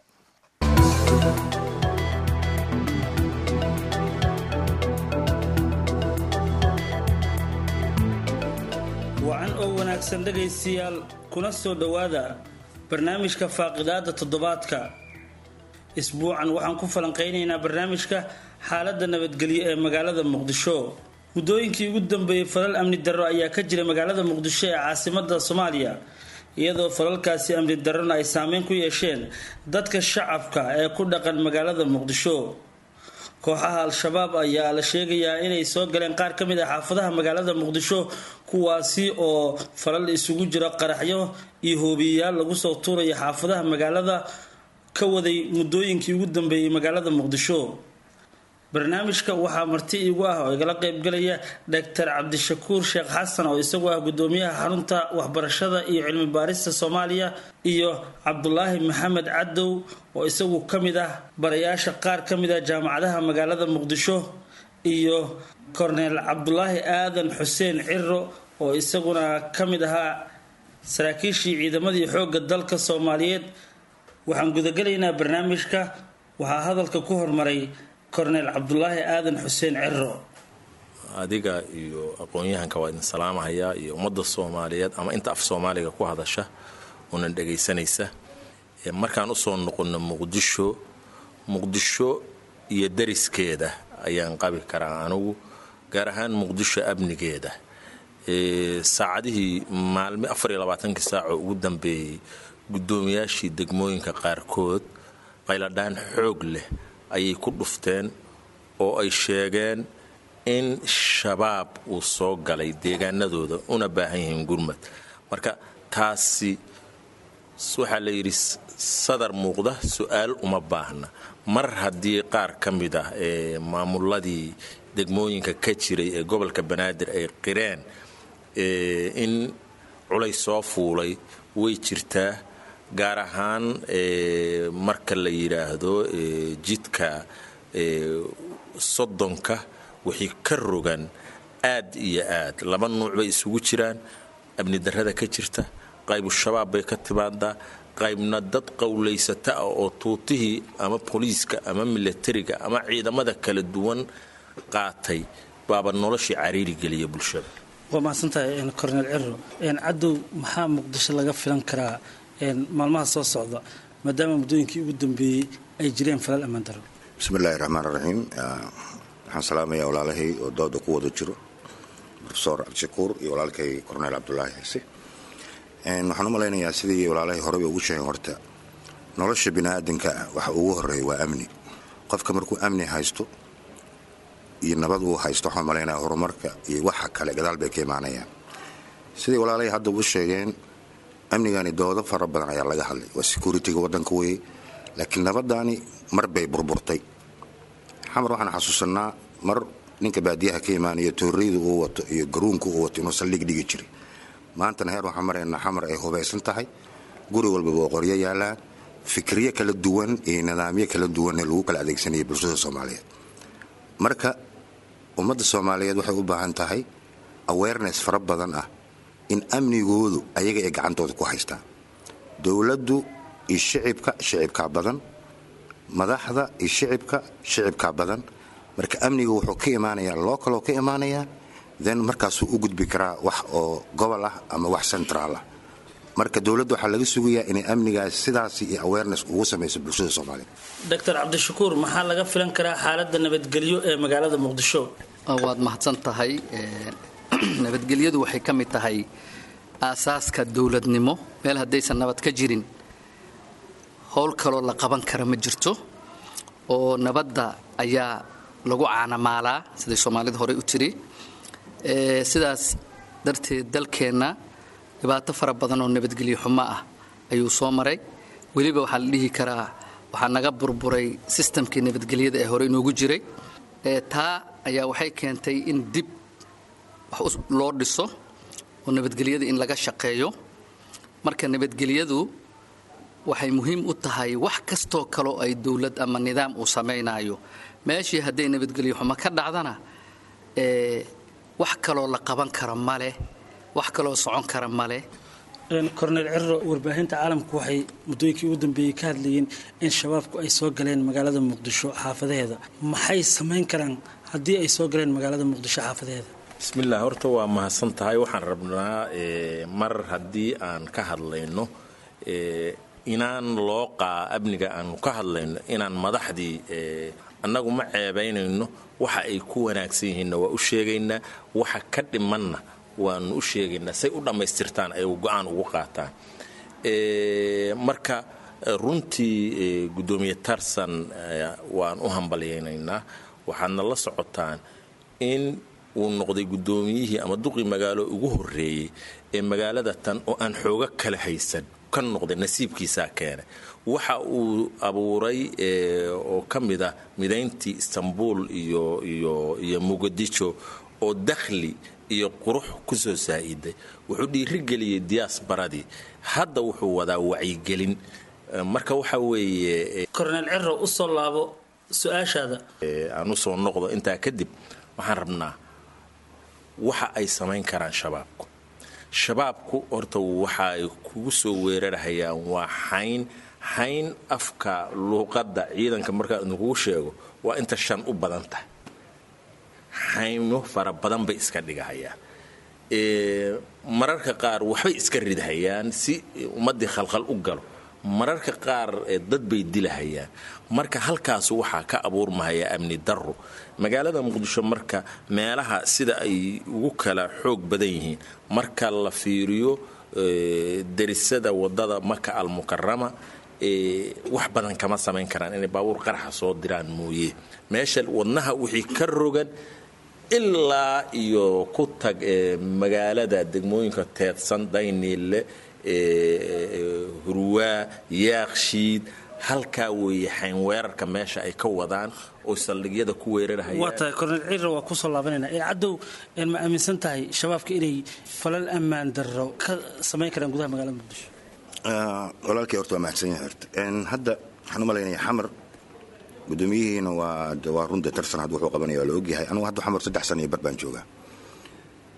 wacan oo wanaagsan dhegaystayaal kuna soo dhowaada barnaamijka faaqidaada toddobaadka isbuucan waxaan ku falanqaynaynaa barnaamijka xaaladda nabadgelyo ee magaalada muqdisho muddooyinkii ugu dambeeyey falal amni darro ayaa ka jira magaalada muqdisho ee caasimada soomaaliya iyadoo falalkaasi amni darrona ay saameyn ku yeesheen dadka shacabka ee ku dhaqan magaalada muqdisho kooxaha al-shabaab ayaa la sheegayaa inay soo galeen qaar ka mid ah xaafadaha magaalada muqdisho kuwaasi oo falal isugu jiro qaraxyo iyo hoobiyayaal lagu soo tuuraya xaafadaha magaalada ka waday muddooyinkii ugu dambeeyey magaalada muqdisho barnaamijka waxaa marti iigu ah oo igala qeybgalaya doctor cabdishakuur sheekh xasan oo isagu ah gudoomiyaha xarunta waxbarashada iyo cilmi baarista soomaaliya iyo cabdulaahi maxamed cadow oo isagu ka mid ah barayaasha qaar ka mid ah jaamacadaha magaalada muqdisho iyo korneel cabdulaahi aadan xuseen ciro oo isaguna ka mid ahaa saraakiishii ciidamadii xoogga dalka soomaaliyeed waxaan gudagalaynaa barnaamijka waxaa hadalka ku hormaray korneel cabdulaahi aadan xuseen ciro adiga iyo aqoon-yahanka waa idin salaamahayaa iyo ummadda soomaaliyeed ama inta af soomaaliga ku hadasha unan dhagaysanaysa markaan usoo noqono muqdisho muqdisho iyo dariskeeda ayaan qabi karaa anigu gaar ahaan muqdisho amnigeeda saacadihii maalmi afar iyo labaatankii saacoo ugu dambeeyey guddoomiyaashii degmooyinka qaarkood qayladhaan xoog leh ayay ku dhufteen oo ay sheegeen in shabaab uu soo galay deegaanadooda una baahan yihiin gurmad marka taasi waxaa la yidhi sadar muuqda su-aal uma baahna mar haddii qaar ka mid ah ee maamuladii degmooyinka ka jiray ee gobolka banaadir ay qireen in culays soo fuulay way jirtaa gaar ahaan marka la yidhaahdo jidka soddonka wixii ka rogan aad iyo aad laba nuuc bay isugu jiraan amni darrada ka jirta qaybu shabaab bay ka timaadaa qaybna dad qowlaysata ah oo tuutihii ama booliiska ama milatariga ama ciidamada kala duwan qaatay baaba noloshii cariiri geliya bulshada waa mahadsantahay cornel ciro cadow maxaa muqdisho laga filan karaa maalmaha soo socda maadaama muddooyinkii ugu dambeeyey ay jireen falal ammaan daro bismi illaahi raxmaan raxiim waxaan salaamayaa walaalahay oo dooda ku wada jiro rofesor cabdishakuur iyo walaalkay cornel cabdulaahi xiise waxaan u malaynayaa sidii walaalahay horeba ugu sheegeen horta nolosha biniaadanka ah waxa ugu horeeya waa amni qofka markuu amni haysto iyo nabad uu haysto waxaan malaynaya horumarka iyo waxa kale gadaal bay ka imaanayaan sidii walaalahay hadda u sheegeen amnigani doodo fara badan ayaa laga hadlay waa securitiga wadanka weye laakiin nabadaani mar bay burburtay xamar waxaan xasuusanaa mar ninka baadiyaha ka imaanaya tooreyda uu wato iyo garuunka uu wato inuu saldhig dhigi jiray maantana heer waxaan maraynaa xamar ay hubaysan tahay guri walbaba oo qoryo yaalaan fikriyo kala duwan iyo nidaamyo kala duwanee lagu kala adeegsanaya bulshada soomaaliyeed marka ummadda soomaaliyeed waxay u baahan tahay awareness fara badan ah in amnigoodu ayaga ay gacantooda ku haystaan dowladdu iyo shicibka shicibkaa badan madaxda iyo shicibka shicibkaa badan marka amniga wuxuu ka imaanayaa localoo ka imaanayaa then markaasuu u gudbi karaa wax oo gobol ah ama wax centraal ah marka dowladda waxaa laga sugayaa inay amnigaas sidaas iyo awareness ugu samayso bulshada soomaaliyeed doctor cabdishakuur maxaa laga filan karaa xaaladda nabadgelyo ee magaalada muqdisho waad mahadsan tahay nabadgelyadu waxay ka mid tahay aasaaska dowladnimo meel haddaysan nabad ka jirin howl kaloo la qaban kara ma jirto oo nabadda ayaa lagu caanamaalaa siday soomaalida horey u tiri sidaas darteed dalkeenna dhibaato fara badan oo nabadgelyo xumo ah ayuu soo maray weliba waxaa la dhihi karaa waxaa naga burburay sistamkii nabadgelyada ee hore inoogu jiray taa ayaa waxay keentay in dib wax loo dhiso oo nabadgelyada in laga shaqeeyo marka nabadgelyadu waxay muhiim u tahay wax kastoo kaloo ay dowlad ama nidaam uu samaynayo meeshii hadday nabadgelyo xumo ka dhacdana wax kaloo la qaban kara maleh wax kaloo socon kara maleh cornel ciro warbaahinta caalamku waxay muddooyinkii ugu dambeeyey ka hadlayeen in shabaabku ay soo galeen magaalada muqdisho xaafadaheeda maxay samayn karaan haddii ay soo galeen magaalada muqdisho xaafadaheeda bismillaah horta waa mahadsan tahay waxaan rabnaa mar haddii aan ka hadlayno inaan loo qaa amniga aanu ka hadlayno inaan madaxdii annagu ma ceebaynayno waxa ay ku wanaagsan yihiinna waa u sheegaynaa waxa ka dhimanna waanu u sheegaynaa say u dhammaystirtaan ay go-aan ugu qaataan marka runtii guddoomiye tarsan waan u hambalyaynaynaa waxaadna la socotaan in uu noqday guddoomiyihii ama duqii magaalo ugu horreeyey ee magaalada tan oo aan xoogo kala haysan ka noqday nasiibkiisaa keenay waxa uu abuuray oo ka mid ah midayntii istanbul iyo iyo iyo muqadisho oo dakhli iyo qurux ku soo saa'iday wuxuu dhiirigeliyey diyaasbaradii hadda wuxuu wadaa wacyigelin marka waxa weeye cornel ciro u soo laabo su-aashaada aan u soo noqdo intaa kadib waxaan rabnaa waxa ay samayn karaan shabaabku shabaabku horta waxa ay kugu soo weerarhayaan waa xayn xayn afka luuqadda ciidanka markaa idinkugu sheego waa inta shan u badan tahay xayno fara badan bay iska dhigahayaan mararka qaar waxbay iska ridhayaan si ummaddii khalkhal u galo mararka qaar dad bay dilahayaan marka halkaas waxaa ka abuurmahaya amni darro magaalada muqdisho marka meelaha sida ay ugu kala xoog badan yihiin marka la fiiriyo derisada wadada maka almukarama wax badan kama samayn karaan inay baabuur qaraxa soo diraan mooye meesha wadnaha wixii ka rogan ilaa iyo ku tag magaalada degmooyinka teedsan dayniille hurwaa yaaqshiid halkaa weeye xayn weerarka meesha ay ka wadaan oo saldhigyada ku weerarhayaan waa tahay cornel ciro waa kusoo laabanayna cadow ma aaminsan tahay shabaabka inay falal ammaan darro ka samayn karaan gudaha magaalada muqdisho walaalkii horta waa mahadsan yahay horta hadda waxaan u malaynaya xamar gudoomiyihiina waa waa runta tarsan hadda wuxuu qabanaya waa la ogyahay anugu hadda xamar saddex sana iyo bar baan joogaa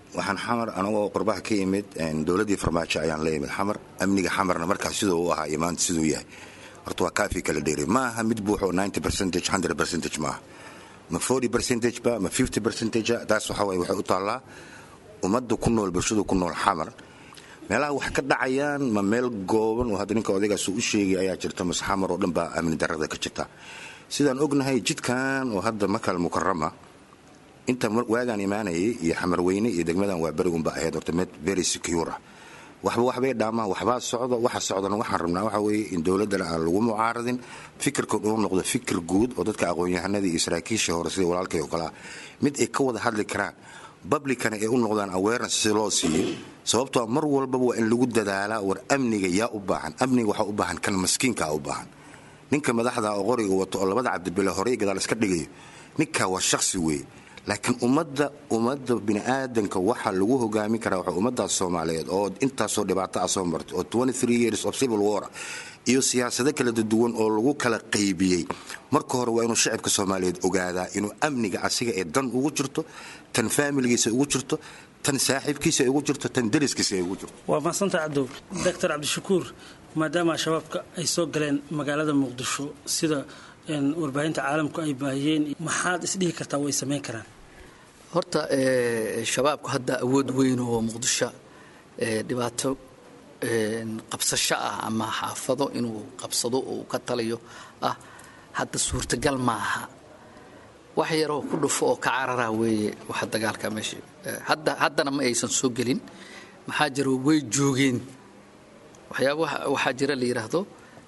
waxaan xamar anagoo qurbaha ka imid dowladdii farmaajo ayaan la imid xamar amniga xamarna markaas siduu u ahaa iyo maanta siduu yahay horta waa kaafi kala dheeri ma aha mid buuxo ninety percentage hundred percentage maaha ma forty percentage ba ma fifty percentage taas waxa waye waxay u taallaa ummadda ku nool bulshada ku nool xamar meelaha wax ka dhacayaan ma meel gooban oo hadda ninka odaygaas u sheegay ayaa jirta mase xamar oo dhan baa amni darrada ka jirta sidaan ognahay jidkan oo hadda makal mukarama inta waagaan imaanayay iyo xamarweyne iyo degmadan waa berigunba ahayd horta mid very secure ah waxba waxbay dhaamaan waxbaa socdo waxa socdana waxaan rabnaa waxa weeye in dowladdana aan lagu mucaaradin fikirka uu noqdo fikir guud oo dadka aqoon-yahanadii iyo saraakiisha hore sida walaalkay oo kale ah mid ay ka wada hadli karaan publicana ay u noqdaan awareness si loo siiyo sababtoo mar walbaba waa in lagu dadaalaa war amniga yaa u baahan amniga waxaa u baahan kan maskiinkaa u baahan ninka madaxda oo qoriga wato oo labada cabdibile horey gadaal iska dhigayo ninkaa waa shaksi weeye laakiin ummadda ummadda bini'aadanka waxaa lagu hogaamin karaa waxa ummaddaas soomaaliyeed oo intaasoo dhibaato ah soo martay oo years of civil war iyo siyaasado kala duwan oo lagu kala qaybiyey marka hore waa inuu shacibka soomaaliyeed ogaadaa inuu amniga asiga ee dan ugu jirto tan faamiligiisa ugu jirto tan saaxiibkiisa ay ugu jirto tan dariskiisa ay ugu jirto waa mahadsanta cabdow doctor cabdishakuur maadaama shabaabka ay soo galeen magaalada muqdisho sida warbaahinta caalamku ay baahiyeen maxaad isdhihi kartaa way samayn karaan horta shabaabku hadda awood weyn oo muqdisho dhibaato qabsasho ah ama xaafado inuu qabsado oo ka taliyo ah hadda suurtagal ma aha wax yaroo ku dhufo oo ka carara weeye waxa dagaalka meesha hadda haddana ma aysan soo gelin maxaa jira way joogeen waxyaaba waxaa jira la yidhaahdo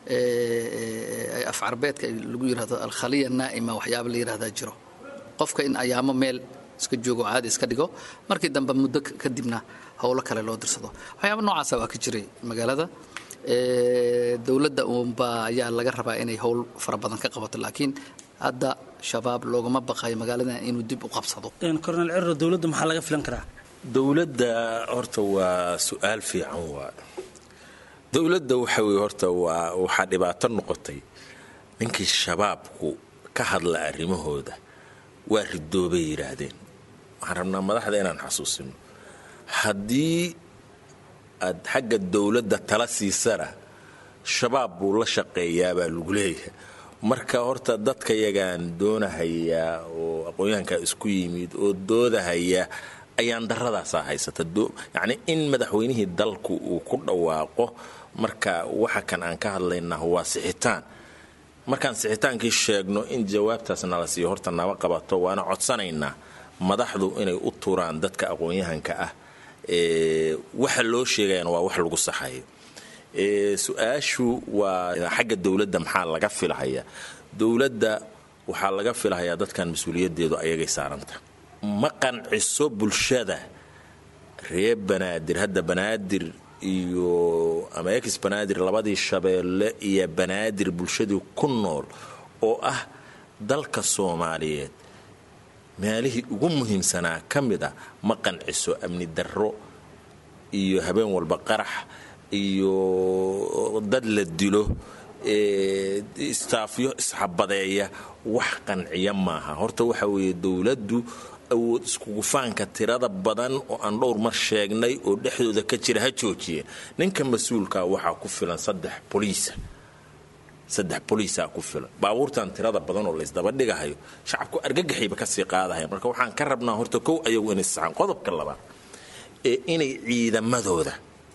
af carbeedka lagu yidhahdo alkhaliya naa'ima waxyaaba la yidhahdaa jiro qofka in ayaamo meel iska joogo caadi iska dhigo markii dambe muddo kadibna howlo kale loo dirsado waxyaaba noocaasa waa ka jiray magaalada dowladda uunbaa ayaa laga rabaa inay howl fara badan ka qabato laakiin hadda shabaab loogama baqayo magaalada inuu dib u qabsado cornel ciro dowladda maxaa laga filan karaa dowladda horta waa su-aal fiican waa dowladda waxa weye horta waa waxaa dhibaato noqotay ninkii shabaabku ka hadla arrimahooda waa ridoobay yidhaahdeen waxaan rabnaa madaxda inaan xasuusino haddii aad xagga dowladda tala siisana shabaab buu la shaqeeyaabaa lagu leeyahay marka horta dadka yagaan doonahayaa oo aqoon-yahankaa isku yimid oo doodahaya ayaan daradaasaa haysata yacni in madaxweynihii dalku uu ku dhawaaqo marka waxa kan aan ka hadlaynaa waa sixitaan markaan sixitaankii sheegno in jawaabtaas nala siiyo horta naba qabato waana codsanaynaa madaxdu inay u turaan dadka aqoon-yahanka ah waxa loo sheegayana waa wax lagu saxayo su-aashu waa xagga dowladda maxaa laga filahaya dowladda waxaa laga filahayaa dadkan mas-uuliyadeedu ayagay saaranta ma qanciso bulshada reer banaadir hadda banaadir iyo ama ex banaadir labadii shabeelle iyo banaadir bulshadii ku nool oo ah dalka soomaaliyeed meelihii ugu muhiimsanaa ka mid a ma qanciso amni darro iyo habeen walba qarax iyo dad la dilo istaafyo isxabadeeya wax qanciya maaha horta waxa weeye dowladdu awood iskugufaanka tirada badan oo aan dhowr mar sheegnay oo dhexdooda ka jira ha joojiye ninka mas-uulka waxaa ku filan saddex boliisa saddex boliisaa ku filan baabuurtan tirada badan oo laysdabadhigahayo shacabku argagaxayba kasii qaadahayan marka waxaan ka rabnaa horta kow ayagu inay saxaan qodobka labaad ee inay ciidamadooda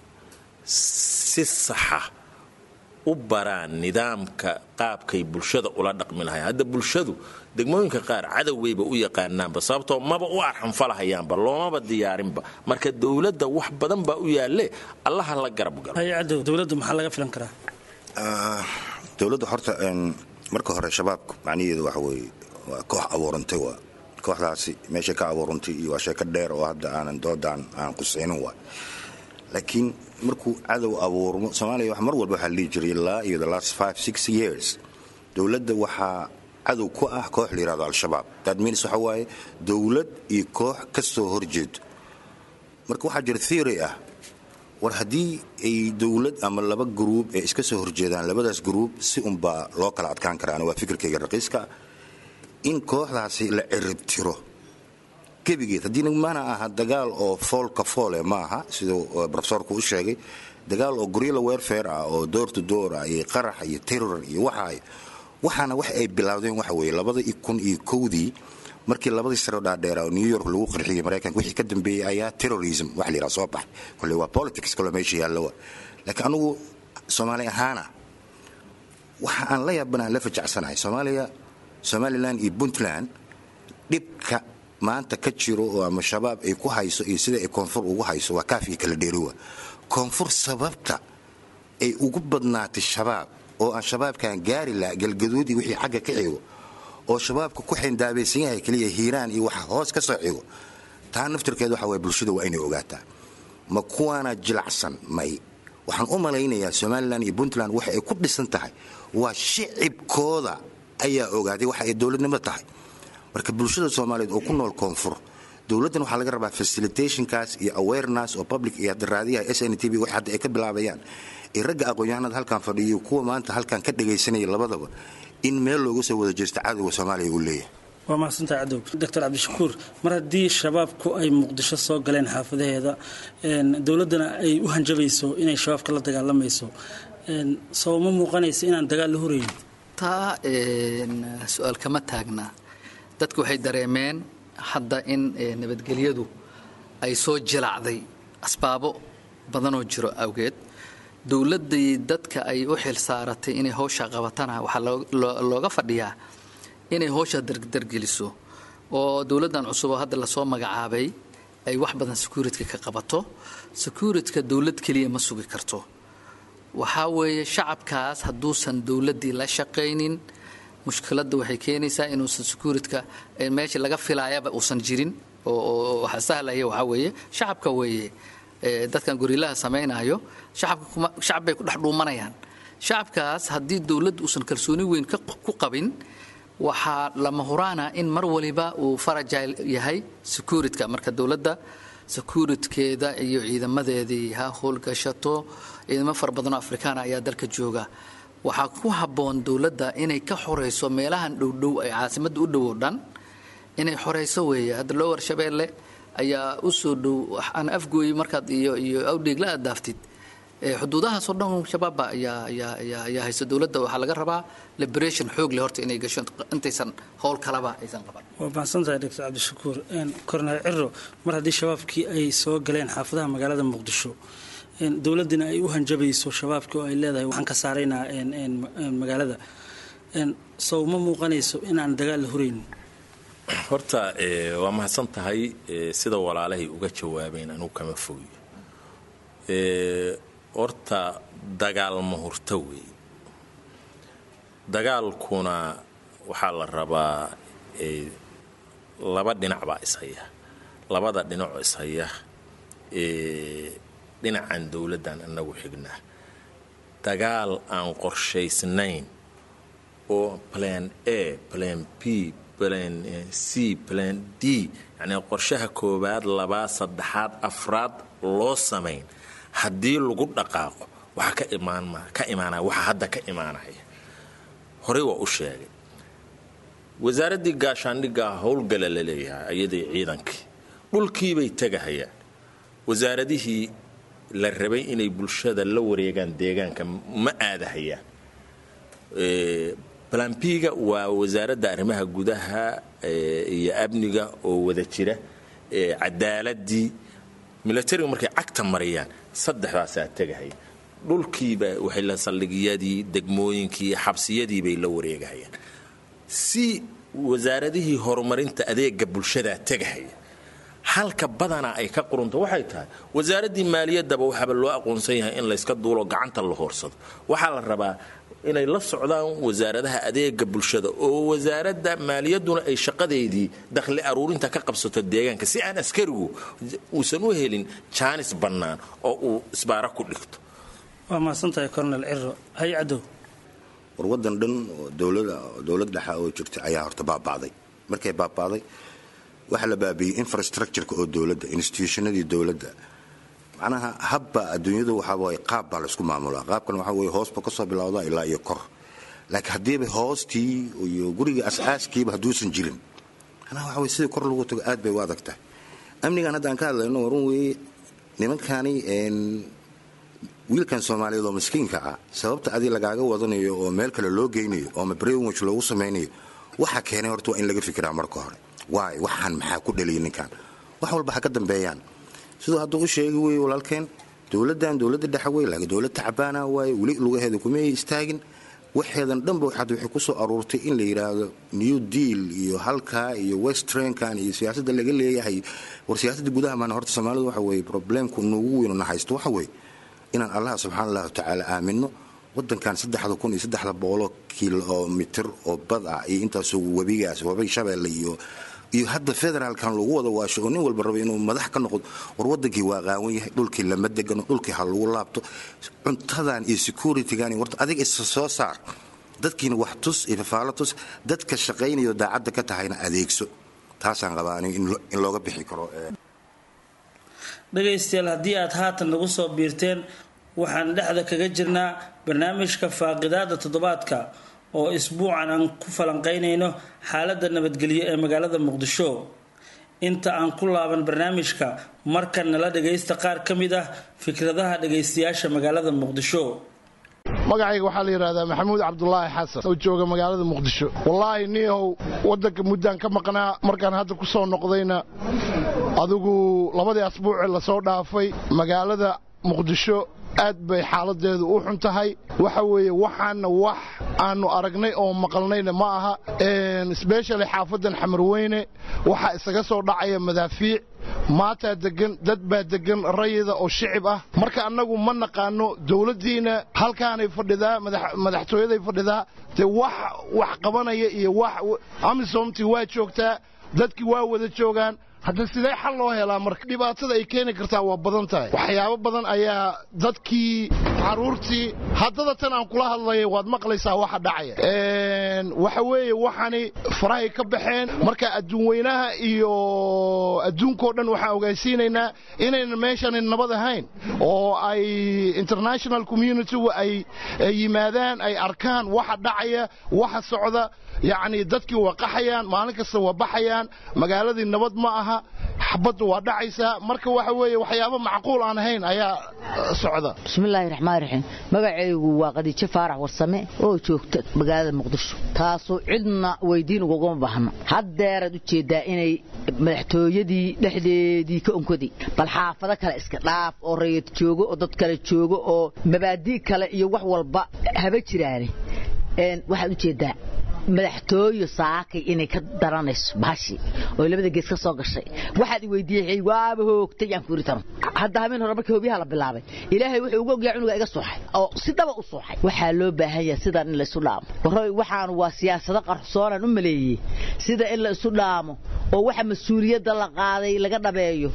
si saxa u baraan nidaamka qaabkay bulshada ula dhaqmi lahayn hadda bulshadu degmooyinka qaar cadowweyba u yaqaanaanba sababtoo maba u arxanfalahayaanba loomaba diyaarinba marka dowladda wax badan baa u yaalle allaha la garab galo hay-adow dowladda maxaa laga filan karaa dowladda horta marka hore shabaabka macnaheedu waxa weeye waa koox abuurantay waa kooxdaasi meeshay ka abuurantay iyo waa sheeko dheer oo hadda aanan doodaan aan qusaynin waa laakiin markuu cadow abuurmo soomaaliya wax mar walba waxaa la dhihi jiray ilaa iyo the last five six years dowladda waxaa cadow ku ah koox la yihahdo al-shabaab that means waxa waaye dowlad iyo koox ka soo horjeedo marka waxaa jira theory ah war haddii ay dowlad ama laba gruub ee iska soo horjeedaan labadaas gruub si unbaa loo kala adkaan karaa waa fikirkayga raqiiska in kooxdaasi la ciribtiro gebigeed haddii mana aha dagaal oo foolka foole ma aha siduu rofesorku u sheegay dagaal oo guryala werfare ah oo door to door ah iyo qarax iyo terror iyo waxaay waxaana wax ay bilowdeen waxa weeye labada kun iyo kowdii markii labadii saro dhaadheera oo new york lagu qarxiyey maraykanka wixii ka dambeeyey ayaa terrorism wax la yidhaha soo baxay kolle waa politics kaloo meesha yaallowa laakiin anugu soomaali ahaana waxa aan la yaabanaan la fajacsanahay soomaaliya somalilan iyo puntland dhibka maanta ka jiro oo ama shabaab ay ku hayso iyo sida ay koonfur ugu hayso waa kaaf iyo kala dheeriwa koonfur sababta ay ugu badnaatay shabaab oo aan shabaabkan gaari laha galgaduud iyo wixii xagga ka xigo oo shabaabka ku xindaabaysan yahay keliya hiiraan iyo waxa hoos ka soo xigo taa naftirkeed waxa waye bulshada waa inay ogaataa ma kuwaana jilacsan may waxaan u malaynayaa somalilan iyo puntland waxa ay ku dhisan tahay waa shicibkooda ayaa ogaaday waxa ay dowladnimo tahay marka bulshada soomaaliyeed oo ku nool koonfur dowladdan waxaa laga rabaa facilitationkaas iyo awareness oo public iyo hadda raadiyaha s n t v wax hadda ay ka bilaabayaan iyo ragga aqoon-yahanada halkan fadhiyo kuwa maanta halkan ka dhagaysanaya labadaba in meel looga soo wada jeesto cadowga soomaaliya uu leeyahay waa mahadsantahay cadow doctor cabdishakuur mar haddii shabaabku ay muqdisho soo galeen xaafadaheeda dowladdana ay u hanjabayso inay shabaabka la dagaalamayso soo ma muuqanaysa inaan dagaal la horeyn taa su-aal kama taagna dadku waxay dareemeen hadda in nabadgelyadu ay soo jilacday asbaabo badanoo jiro awgeed dowladdii dadka ay u xil saaratay inay howsha qabatana waxaa looga fadhiyaa inay howsha dardargeliso oo dowladdan cusub oo hadda lasoo magacaabay ay wax badan securityka ka qabato securityka dowlad keliya ma sugi karto waxaa weeye shacabkaas hadduusan dowladdii la shaqaynin mushkiladda waxay keenaysaa inuusan securityka meeshii laga filaayaba uusan jirin oo waxa sahlaya waxaa weeye shacabka weeye dadkan gorilaha samaynayo shacab bay ku dhex dhuumanayaan shacabkaas haddii dowladdu uusan kalsooni weyn ku qabin waxaa lama huraana in mar waliba uu farajil yahay securityka marka dowladda securitkeeda iyo ciidamadeedii ha howlgashato ciidamo fara badanoo afrikaana ayaa dalka jooga waxaa ku habboon dowladda inay ka xorayso meelahan dhowdhow ay caasimadda u dhow oo dhan inay xorayso weeye hadda loo warshabeelle ayaa u soo dhow aan afgooyi markaad iyo iyo awdheegla aad daaftid xuduudahaasoo dhan shabaabba ayaa ayaa ayaa ayaa haysta dowladda waxaa laga rabaa liberation xoog leh horta inay gasho intaysan howl kalaba aysan qaban waa mahadsantahay doctor cabdishakuur korneel ciro mar haddii shabaabkii ay soo galeen xaafadaha magaalada muqdisho dowladdina ay u hanjabayso shabaabkii oo ay leedahay waxaan ka saaraynaa magaalada sow ma muuqanayso inaan dagaal la horeyn horta waa mahadsan tahay sida walaalahay uga jawaabeen anugu kama fogi horta dagaal ma hurto weey dagaalkuna waxaa la rabaa laba dhinac baa ishaya labada dhinacoo ishaya dhinacan dowladdan inagu xignaa dagaal aan qorshaysnayn oo plan a plan b plan c plan d yacnii qorshaha koowaad labaad saddexaad afraad loo samayn haddii lagu dhaqaaqo waxaa ka imaan ka imaanaya waxaa hadda ka imaanaya horey waa u sheegay wasaaraddii gaashaandhiggaa howlgala la leeyahay ayadii ciidankii dhulkiibay tegahayaan wasaaradihii la rabay inay bulshada la wareegaan deegaanka ma aadahayaan balambiga waa wasaaradda arrimaha gudaha iyo amniga oo wada jira cadaaladii milatariga markay cagta mariyaan saddexdaasaa tegahaya dhulkiiba waxay la saldhigiyadii degmooyinkii xabsiyadii bay la wareegahayaan si wasaaradihii horumarinta adeega bulshadaa tegahaya halka badanaa ay ka qurunto waxay tahay wasaaraddii maaliyaddaba waxaaba loo aqoonsan yahay in layska duulo gacanta la hoorsado waxaa la rabaa inay la socdaan wasaaradaha adeega bulshada oo wasaaradda maaliyadduna ay shaqadeedii dakhli aruurinta ka qabsato deegaanka si aan askarigu uusan u helin jaanis bannaan oo uu isbaara ku dhigto waa mahadsantahay cornel ciro hay cadow war waddan dhan oo dowlad dhexa oo jirta ayaa horta baaba'day markay baaba'day waxaa la baabiiyey infrastructureka oo dowladda institutionadii dowladda macnaha habba adduunyadu waxaa waay qaab baa laysku maamulaa qaabkan waxaa weye hoosba ka soo bilowda ilaa iyo kor laakiin haddiiba hoostii iyo guriga asaaskiiba hadduusan jirin anaa waxa weye sidii kor lagu tago aad bay u adag tahay amnigan hadda aan ka hadlayno warun weeye nimankani wiilkan soomaaliyeed oo miskiinka ah sababta adi lagaaga wadanayo oo meel kale loo geynayo oo mabrewich loogu samaynayo waxa keenay horta waa in laga fikiraa marka hore waay waxaan maxaa ku dhaliyay ninkan wax walba ha ka dambeeyaan siduu hadduu u sheegi weye walaalkeen dowladdan dowladda dhexe wey laakiin dowlad tacabaana waaye weli lugaheeda kumay istaagin waxeedan dhanba waxaad waxay ku soo aruurtay in la yidhaahdo new deal iyo halkaa iyo westrankan iyo siyaasadda laga leeyahay war siyaasadda gudaha maana horta soomaalidu waxa weeye problemku nuugu weynu na haysto waxa weeye inaan allaha subxaana allahu tacaala aamino wadankan saddexda kun iyo saddexda boqoloo kilomitir oo bad ah iyo intaasoo webigaas webay shabeelle iyo iyo hadda federaalkan lagu wada waasho oo nin walba raba inuu madax ka noqdo war wadankii waa qaawan yahay dhulkii lama degano dhulkii ha lagu laabto cuntadan iyo securitygan warta adiga isa soo saar dadkiina wax tus iyo fafaalo tus dadka shaqaynayo daacadda ka tahayna adeegso taasaan qabaa aniga in looga bixi karo dhegaystayaal haddii aad haatan nagu soo biirteen waxaan dhexda kaga jirnaa barnaamijka faaqidaada toddobaadka oo isbuucan aan ku falanqaynayno xaaladda nabadgelyo ee magaalada muqdisho inta aan ku laaban barnaamijka markan nala dhagaysta qaar ka mid ah fikradaha dhagaystayaasha magaalada muqdisho magacayga waxaa la yidhahdaa maxamuud cabdulaahi xasan oo jooga magaalada muqdisho wallaahi niihow waddanka muddaan ka maqnaa markaan hadda ku soo noqdayna adigu labadii asbuucee lasoo dhaafay magaalada muqdisho aad bay xaaladeedu u xun tahay waxa weeye waxaana wax aanu aragnay oo maqalnayna ma aha sbeshali xaafadan xamarweyne waxaa isaga soo dhacaya madaafiic maataa degan dad baa degan rayida oo shicib ah marka annagu ma naqaano dowladdiina halkaanay fadhidaa madaxtooyaday fadhidaa dee wax wax qabanaya iyo wax amisomtii waa joogtaa dadkii waa wada joogaan hadda sidee xal loo helaa marka dhibaatada ay keeni kartaa waa badan tahay waxyaabo badan ayaa dadkii caruurtii haddada tan aan kula hadlaya waad maqlaysaa waxa dhacaya waxa weeye waxani farahay ka baxeen marka adduunweynaha iyo adduunkao dhan waxaan ogaysiinaynaa inaynan meeshani nabad ahayn oo ay international communitygu ay yimaadaan ay arkaan waxa dhacaya waxa socda yacni dadkii waa qaxayaan maalin kasta waa baxayaan magaaladii nabad ma aha xabaddu waa dhacaysaa marka waxa weeye waxyaabo macquul aan ahayn ayaa socda bismillaahi raxmaan raxiim magacaygu waa qadiijo faarax warsame oo joogta magaalada muqdisho taasoo cidna weydiin ugagama baahno haddeeraad u jeeddaa inay madaxtooyadii dhexdeedii ka onkoday bal xaafado kale iska dhaaf oo rayad joogo oo dad kale joogo oo mabaadii kale iyo wax walba haba jiraane waxaad u jeeddaa madaxtooyo saakay inay ka daranayso baashi oo labada gees ka soo gashay waxaad i weydiiyey waaba hoogtay aan ku yiri tano hadda habeen hore markii hoobiyaha la bilaabay ilaahay wuxuu ugu ogyahay cunuga iga suuxay oo si dhaba u suuxay waxaa loo baahan yahay sidan in la isu dhaamo waroy waxaan waa siyaasado qarsoonaan u maleeyey sida in la isu dhaamo oo waxa mas-uuliyadda la qaaday laga dhabeeyo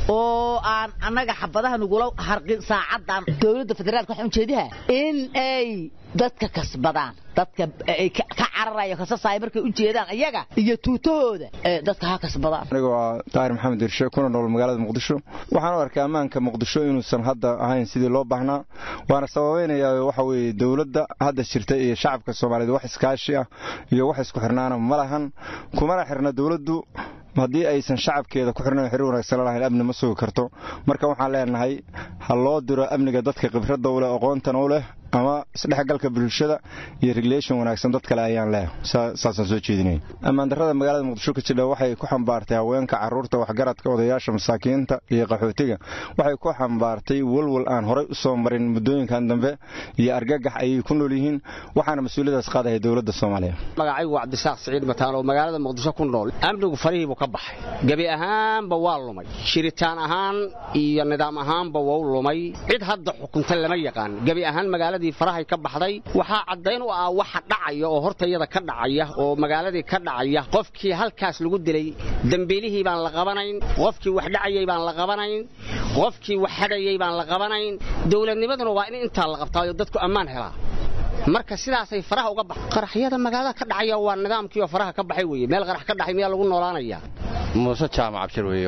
oo aan annaga xabadaha nagula harqin saacadan dowladda federaalka waxaan ujeediha in ay dadka kasbadaan dadka ay ka cararaya kasasaaya markay u jeedaan iyaga iyo tuutahooda dadka ha kasbadaan aniga waa daahir maxamed irshe kuna nool magaalada muqdisho waxaan u arkaa ammaanka muqdisho inuusan hadda ahayn sidii loo baahnaa waana sababaynayaa waxa weeye dowladda hadda jirta iyo shacabka soomaaliyeed wax iskaashi ah iyo wax isku xirnaana ma lahan kumana xirna dowladdu haddii aysan shacabkeeda ku xirnayn xiriir wanaagsan lahayn amni ma sugi karto marka waxaan leenahay ha loo diro amniga dadka khibradda u leh aqoontana u leh ama isdhexgalka bulshada iyo regulation wanaagsan dad kale ayaan leh saasaan soo jeedinaya ammaandarrada magaalada muqdisho ka jidha waxay ku xambaartay haweenka carruurta waxgaradka odayaasha masaakiinta iyo qaxootiga waxay ku xambaartay walwal aan horay u soo marin muddooyinkan dambe iyo argagax ayay ku nool yihiin waxaana mas-uuliyadaas qaadaya dowladda soomaaliya magacaygu waa cabdisaaq siciid mataan oo magaalada muqdisho ku nool amnigu farihiibuu ka baxay gebi ahaanba waa lumay shiritaan ahaan iyo nidaam ahaanba wau lumay cid hadda xukunta lama yaqaan gebi ahaan magaaladii farahay ka baxday waxaa caddayn u ah waxa dhacaya oo hortayada ka dhacaya oo magaaladii ka dhacaya qofkii halkaas lagu dilay dembiilihii baan la qabanayn qofkii wax dhacayay baan la qabanayn qofkii wax hadhayay baan la qabanayn dowladnimaduna waa in intaa la qabtaayo dadku ammaan helaa marka sidaasay faraha uga baxay qaraxyada magaalada ka dhacaya waa nidaamkii oo faraha ka baxay weeye meel qarax ka dhacay miyaa lagu noolaanayaa muuse jaamac abshir weeye walaalmo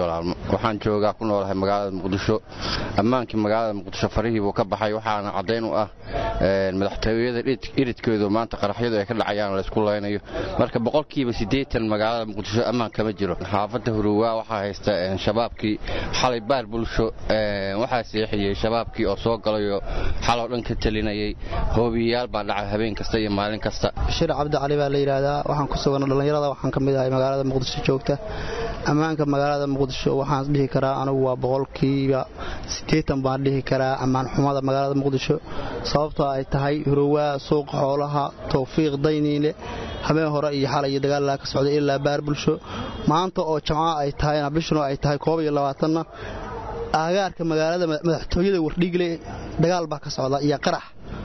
waxaan joogaa ku noolahay magaalada muqdisho ammaankii magaalada muqdisho farihii buu ka baxay waxaana caddayn u ah madaxtooyada iridkeedu maanta qaraxyadu ay ka dhacayaan laysku laynayo marka boqolkiiba siddeetan magaalada muqdisho ammaan kama jiro xaafadda huruwaa waxaa haysta shabaabkii xalay baar bulsho waxaa seexiyey shabaabkii oo soo galayoo xaloo dhan ka telinayay hoobiyayaal baa dhaca habeen kasta iyo maalin kasta bashir cabdi cali baa la yidhaahdaa waxaan ku sugan dhallinyarada waxaan ka mid ahay magaalada muqdisho joogta ammaanka magaalada muqdisho waxaan dhihi karaa anigu waa boqolkiiba siddeetan baan dhihi karaa ammaan xumada magaalada muqdisho sababtoo ay tahay hurowaa suuqa xoolaha towfiiq dayniile habeen hore iyo xalay iyo dagaalaa ka socday ilaa baar bulsho maanta oo jamco ay tahayna bishuna ay tahay koob iyo labaatanna aagaarka magaalada madaxtooyada wardhiigle dagaal baa ka socda iyo qarax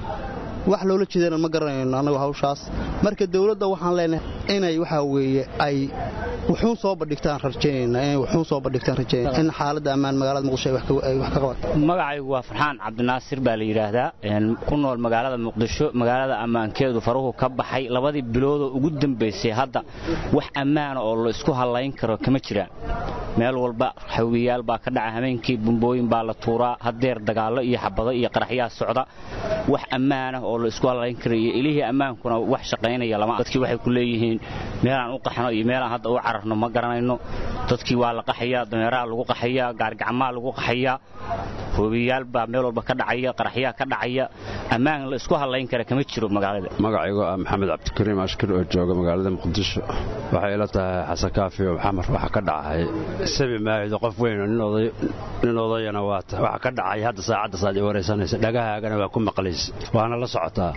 wax loola jeedana ma garanayno annagu hawshaas marka dowladda waxaan leenahay inay waxaa weeye ay wuxuun soo bandhigtaan rajaynayna inay wuxuun soo bandhigtaan rajaynayna in xaaladda ammaan magaalada muqdisho ay wax ka qabato magacaygu waa farxaan cabdinaasir baa la yidhaahdaa ku nool magaalada muqdisho magaalada ammaankeedu faruhu ka baxay labadii biloodoo ugu dambaysay hadda wax ammaana oo la isku hallayn karo kama jiraan meel walba xawiyaal baa ka dhaca habeenkii bumbooyin baa la tuuraa hadeer dagaallo iyo xabado iyo qaraxyaa socda wax ammaanah oo la isku hallayn kara iyo ilihii ammaankuna wax shaqaynaya lama dadkii waxay ku leeyihiin meelaan u qaxno iyo meelaan hadda u cararno ma garanayno dadkii waa la qaxayaa dameeraha lagu qaxayaa gaargacmaa lagu qaxayaa hoobiyaal baa meel walba ka dhacaya qaraxyaa ka dhacaya ammaan la isku hallayn kara kama jiro magaalada magacaygu ah maxamed cabdikariim ashkir oo jooga magaalada muqdisho waxay ila tahay xasan kaafi oo maxamar waxa ka dhacay sabi maahido qof weyn nin odayana waata waxa ka dhacay hadda saacadda saad i waraysanaysa dhagahaagana waa ku maqlaysa waana la socotaa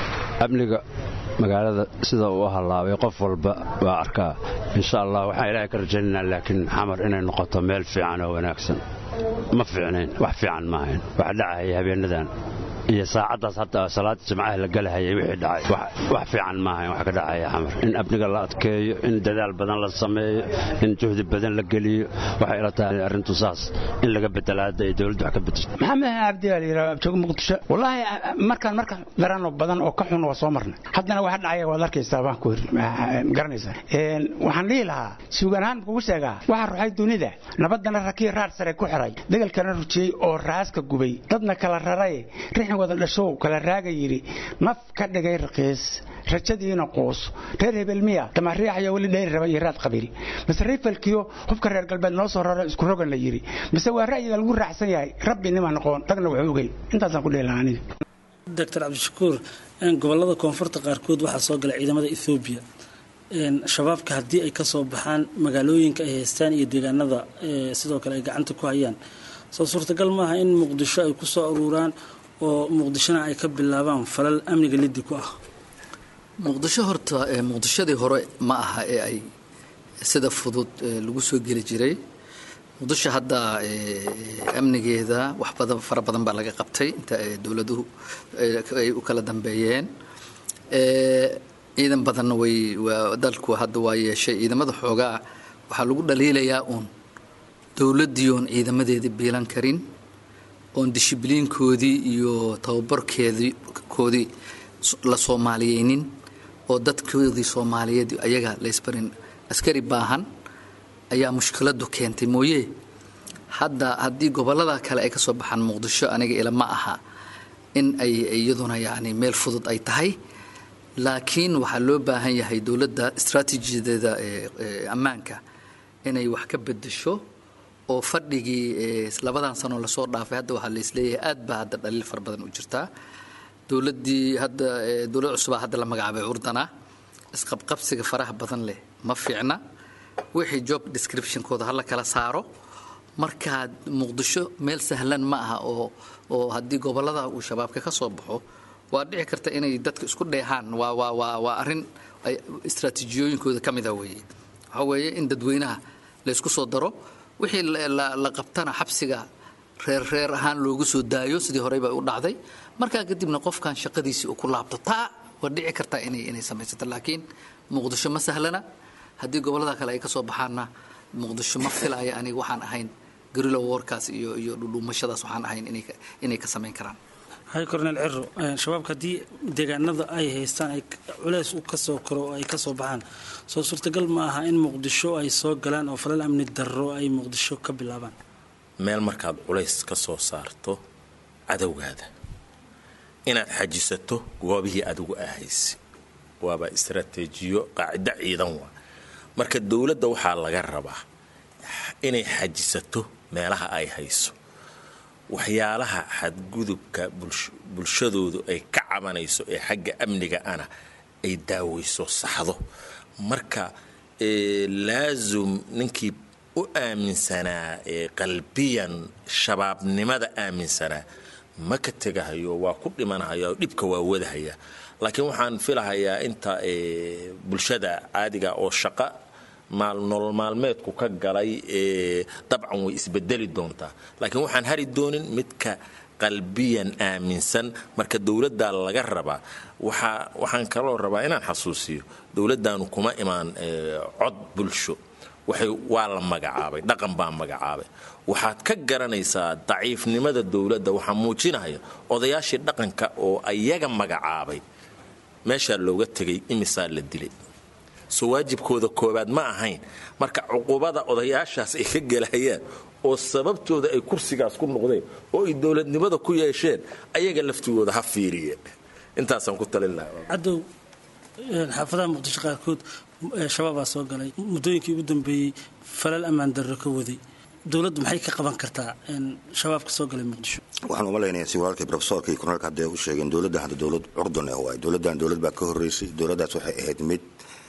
amniga magaalada sida uu hallaabay qof walba waa arkaa insha allah waxaan ilaahay ka rajaynaynaa laakiin xamar inay noqoto meel fiican oo wanaagsan ma fiicnayn wax fiican maahayn waxa dhacaya habeenadan iyo saacaddaas hadda salaada jimcaha la galahayay wixii dhacay wax fiican maahayn wax ka dhacaya xamar in amniga la adkeeyo in dadaal badan la sameeyo in juhdi badan la geliyo waxay ila tahay arrintu saas in laga bedela hadda ay dowladdu wax ka bedesho maxamed cabdi baa layidhaha jooga muqdisho wallaahi markaan marka darano badan oo ka xun waa soo marnay haddana waxa dhacaya waad arkaysaa baan ku garanaysaa waxaan dhihi lahaa suugan ahaan kugu sheegaa waxaa ruxay dunida nabadana rakii raar sare ku xiray degalkana rujiyey oo raaska gubay dadna kala raray rixin wada dhashow kala raaga yidhi naf ka dhigay raqiis rajadiina quus reer hebel miya damariixayo weli dheyri raba iyo raad qabiil mise rifalkiyo hubka reer galbeed noo soo raro isku rogan la yidhi mise waa ra'yiga lagu raacsan yahay rabbi nima noqon ragna wuxuu ogey intaasaan ku dheelaha aniga doctor cabdishakuur gobolada koonfurta qaarkood waxaa soo gala ciidamada ethoobiya shabaabka haddii ay kasoo baxaan magaalooyinka ay haystaan iyo deegaanada sidoo kale ay gacanta ku hayaan soo suurtagal maaha in muqdisho ay kusoo aruuraan oo muqdishona ay ka bilaabaan falal amniga liddi ku ah muqdisho horta muqdishadii hore ma aha ee ay sida fudud lagu soo geli jiray muqdisho hadda amnigeeda wax badan fara badan baa laga qabtay inta dowladuhu ay u kala dambeeyeen ciidan badanna way dalku hadda waa yeeshay ciidamada xoogaa waxaa lagu dhaliilayaa uun dowladdii oon ciidamadeedii biilan karin oon dishibliinkoodii iyo tababarkeedii koodii la soomaaliyeynin oo dadkoodii soomaaliyeed ayaga laysbarin askari baahan ayaa mushkiladu keentay mooye hadda haddii gobolada kale ay ka soo baxaan muqdisho aniga ilama aha in ay iyaduna yacni meel fudud ay tahay laakiin waxaa loo baahan yahay dowladda istraatiijiyadeeda ammaanka inay wax ka bedesho oo fadhigii labadan sanoo lasoo dhaafay hadda waxaa laisleeyahay aad baa hadda dhaliil fara badan u jirtaa dowladdii hadda dowlad cusubaa hadda la magacaabay curdana isqabqabsiga faraha badan leh ma fiicna wixii job descriptionkooda hala kala saaro markaa muqdisho meel sahlan ma aha oo oo haddii gobolada uu shabaabka ka soo baxo waa dhici karta inay dadka isku dheehaan waa waa waa waa arrin ay istraatiijiyooyinkooda ka mida weeye waxaa weeye in dadweynaha la isku soo daro wixii la qabtana xabsiga reer reer ahaan loogu soo daayo sidii horey bay u dhacday markaa kadibna qofkan shaqadiisii uu ku laabto taa waa dhici kartaa inay inay samaysato laakiin muqdisho ma sahlana haddii gobolada kale ay ka soo baxaanna muqdisho ma filaya aniga waxaan ahayn garilo warkaas iyo iyo dhudhuumashadaas waxaan ahayn inay inay ka samayn karaan hay cornel ciro shabaabka haddii deegaanada ay haystaan ay culeys u kasoo koro oo ay kasoo baxaan soo suurtagal ma aha in muqdisho ay soo galaan oo falal amni darro ay muqdisho ka bilaabaan meel markaad culays ka soo saarto cadowgaada inaad xajisato goobihii adigu ahaysi waaba istaraatiijiyo qaacido ciidan waa marka dowladda waxaa laga rabaa inay xajisato meelaha ay hayso waxyaalaha xadgudubka bulshadoodu ay ka cabanayso ee xagga amniga ana ay daaweyso saxdo marka laasum ninkii u aaminsanaa qalbiyan shabaabnimada aaminsanaa ma ka tegahayo waa ku dhimanahaya dhibka waa wadahaya laakiin waxaan filahayaa inta bulshada caadiga oo shaqa nolol maalmeedku ka galay dabcan way isbedeli doontaa laakiin waxaan hari doonin midka qalbiyan aaminsan marka dowladda laga rabaa waxaan kaloo rabaa inaan xasuusiyo dowladdaanu kuma imaan cod bulsho waa la magacaabay dhaqan baa magacaabay waxaad ka garanaysaa daciifnimada dowladda waxaa muujinaya odayaashii dhaqanka oo ayaga magacaabay meeshaa looga tegay imisaa la dilay soo waajibkooda koobaad ma ahayn marka cuqubada odayaashaas ay ka gelayaan oo sababtooda ay kursigaas ku noqdeen oo ay dowladnimada ku yeesheen ayaga laftigooda ha fiiriyeen intaasaan ku talin lahaa cadow xaafadaha muqdisho qaarkood shabaabaa soo galay muddooyinkii ugu dambeeyey falal ammaan darro ka waday dowladdu maxay ka qaban kartaa shabaabka soo galay muqdisho waxaan uma leynayaa si walaalkay profesorka iyo korneelka hadda ay u sheegeen dowladda hadda dowlad curdun ah waay dowladdan dowlad baa ka horreysay dowladdaas waxay ahayd mid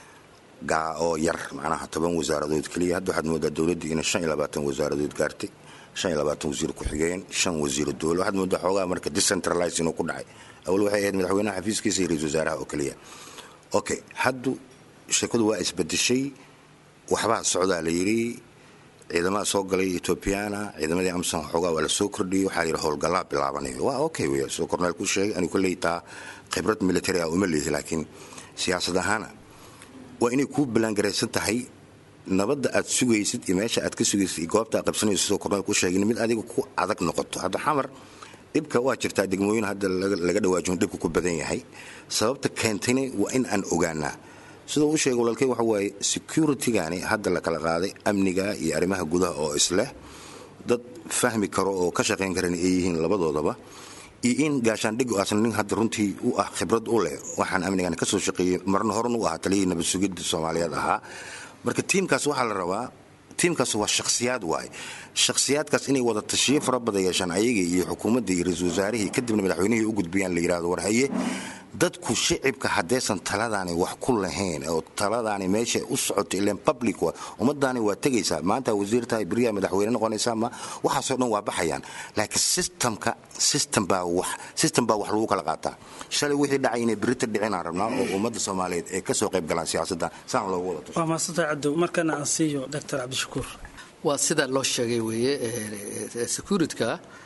gaa oo yar macnaha toban wasaaradood keliya hadda waxaad moodaa dowladdii inay shan iyo labaatan wasaaradood gaartay shan iyo labaatan wasiir ku-xigeen shan wasiiro dowla waxaad moodaa xoogaa marka decentralize inuu ku dhacay awal waxay ahayd madaxweynaha xafiiskiisa iyo ra-isul wasaaraha oo keliya okay haddu sheekadu waa isbedeshay waxbaa socdaa la yidhi ciidamada soo galay etoobiyana ciidamadii amsan xoogaa waa la soo kordhiyey waxaa layidhi howlgallaa bilaabanayo waa okay wey soo korneel ku sheegay anigu kolley taa khibrad military ah uma leehi laakiin siyaasad ahaana waa inay kuu ballaangaraysan tahay nabadda aad sugaysid iyo meesha aad ka sugaysid iyo goobta aad qabsanayso soo korneel ku sheegin mid adiga ku adag noqoto hadda xamar dhibka waa jirtaa degmooyin hadda laga dhawaajin dhibka ku badan yahay sababta keentayna waa in aan ogaanaa sidoo u sheegay walaalkey waxa waaye securitigani hadda la kala qaaday amniga iyo arrimaha gudaha oo isleh dad fahmi karo oo ka shaqayn karan ay yihiin labadoodaba iyo in gaashaandhig asna nin hadda runtii u ah khibrad u leh waxaan amnigan ka soo shaqeeyey marna horan u ahaa taliyihii nabad sugidda soomaaliyeed ahaa marka tiimkaas waxaa la rabaa tiimkaas waa shakhsiyaad waay shakhsiyaadkaas inay wada tashiyo fara badan yeeshaan ayaga iyo xukuumadda iyo ra-iisul wasaarihii kadibna madaxweynihii u gudbiyaan la yidhahdo war haye dadku shicibka haddaysan taladaani wax ku lahayn oo taladaani meesha u socoto ilan public wa ummadaani waa tegaysaa maanta wasiir tahay beriyaa madaxweyne noqonaysaa ma waxaasoo dhan waa baxayaan laakiin systemka system baa wax system baa wax lagu kala qaataa shalay wixii dhacay inay berita dhicinaan rabnaa oo ummadda soomaaliyeed ay ka soo qayb galaan siyaasadda saan loogu wada waa maasanta cadow markana aan siiyo doctor cabdishakuur waa sida loo sheegay weeye securityka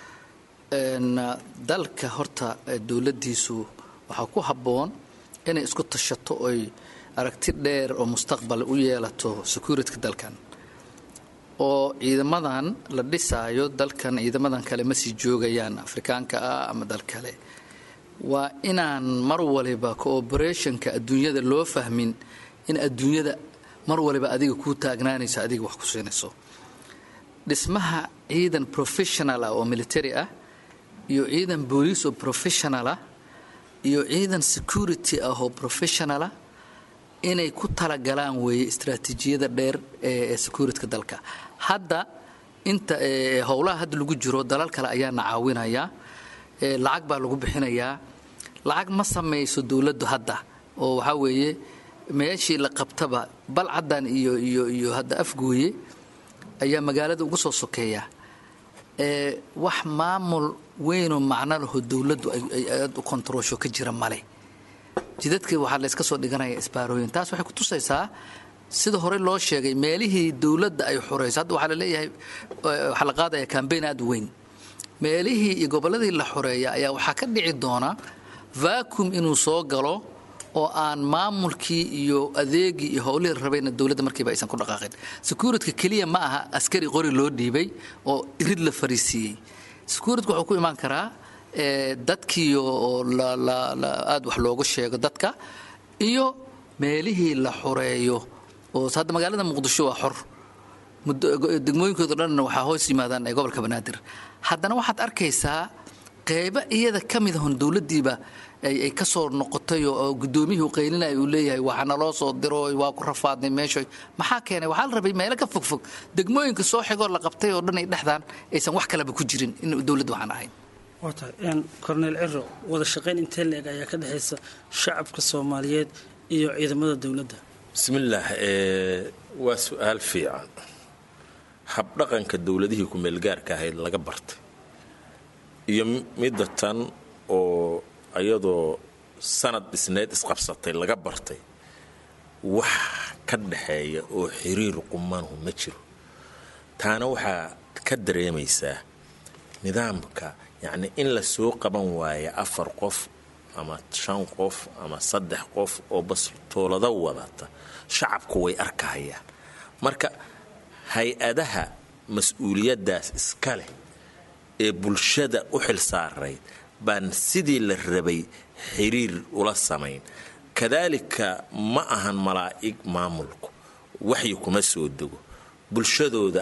dalka horta dowladdiisu waxaa ku habboon inay isku tashato oy aragti dheer oo mustaqbal u yeelato securityka dalkan oo ciidamadan la dhisaayo dalkan ciidamadan kale ma sii joogayaan afrikaanka ah ama dal kale waa inaan mar waliba cooperationka adduunyada loo fahmin in adduunyada mar waliba adiga kuu taagnaanayso adiga wax ku siinayso dhismaha ciidan professional ah oo military ah iyo ciidan booliis oo professional ah iyo ciidan security ah oo professionalah inay ku talagalaan weeye istraatiijiyada dheer ee securityka dalka hadda inta howlaha hadda lagu jiro dalal kale ayaana caawinaya lacag baa lagu bixinayaa lacag ma samayso dowladdu hadda oo waxaa weeye meeshii la qabtaba balcaddan iyo iyo iyo hadda afgooye ayaa magaalada ugu soo sokeeya wax maamul weynoo macno laho dowladdu ay aad u kontaroosho ka jira male jidadkii waxaa la yska soo dhiganaya isbaarooyin taas waxay ku tusaysaa sida hore loo sheegay meelihii dowladda ay xorayso hadda waxaa la leeyahay waxaa la qaadaya kambayn aad weyn meelihii iyo gobolladii la xoreeya ayaa waxaa ka dhici doona vacuum inuu soo galo oo aan maamulkii iyo adeegii iyo howlihii rabayna dowladda markiiba aysan ku dhaqaaqin securityka keliya ma aha askari qori loo dhiibay oo irid la fariisiiyey securityka wuxuu ku imaan karaa dadkii oo aad wax looga sheego dadka iyo meelihii la xoreeyo oo hadda magaalada muqdisho waa xor degmooyinkoodo dhanna waxaa hoos yimaadaan ee gobolka banaadir haddana waxaad arkaysaa qeybo iyada ka mid ahon dowladdiiba ay ka soo noqotay oo guddoomiyihii qaylinaya uu leeyahay waxa naloo soo diro waa ku rafaadnay meesha maxaa keenay waxaa la rabay meelo ka fogfog degmooyinka soo xigoo la qabtay oo dhan ay dhexdaan aysan wax kaleba ku jirin in dowladda waxaan ahayn waatahay korneel ciro wada shaqayn intee la-eg ayaa ka dhexaysa shacabka soomaaliyeed iyo ciidamada dowladda bismillaah waa su-aal fiican habdhaqanka dowladihii ku-meelgaarka ahayd laga bartay iyo midda tan oo iyadoo sanad dhisneed isqabsatay laga bartay wax ka dhaxeeya oo xiriir qumanhu ma jiro taana waxaa ka dareemaysaa nidaamka yacni in la soo qaban waayo afar qof ama shan qof ama saddex qof oo bastoolada wadata shacabku way arkahayaan marka hay-adaha mas-uuliyaddaas iska leh ee bulshada u xil saarayd baan sidii la rabay xiriir ula samayn kadaalika ma ahan malaa'ig maamulku waxyi kuma soo dego bulshadooda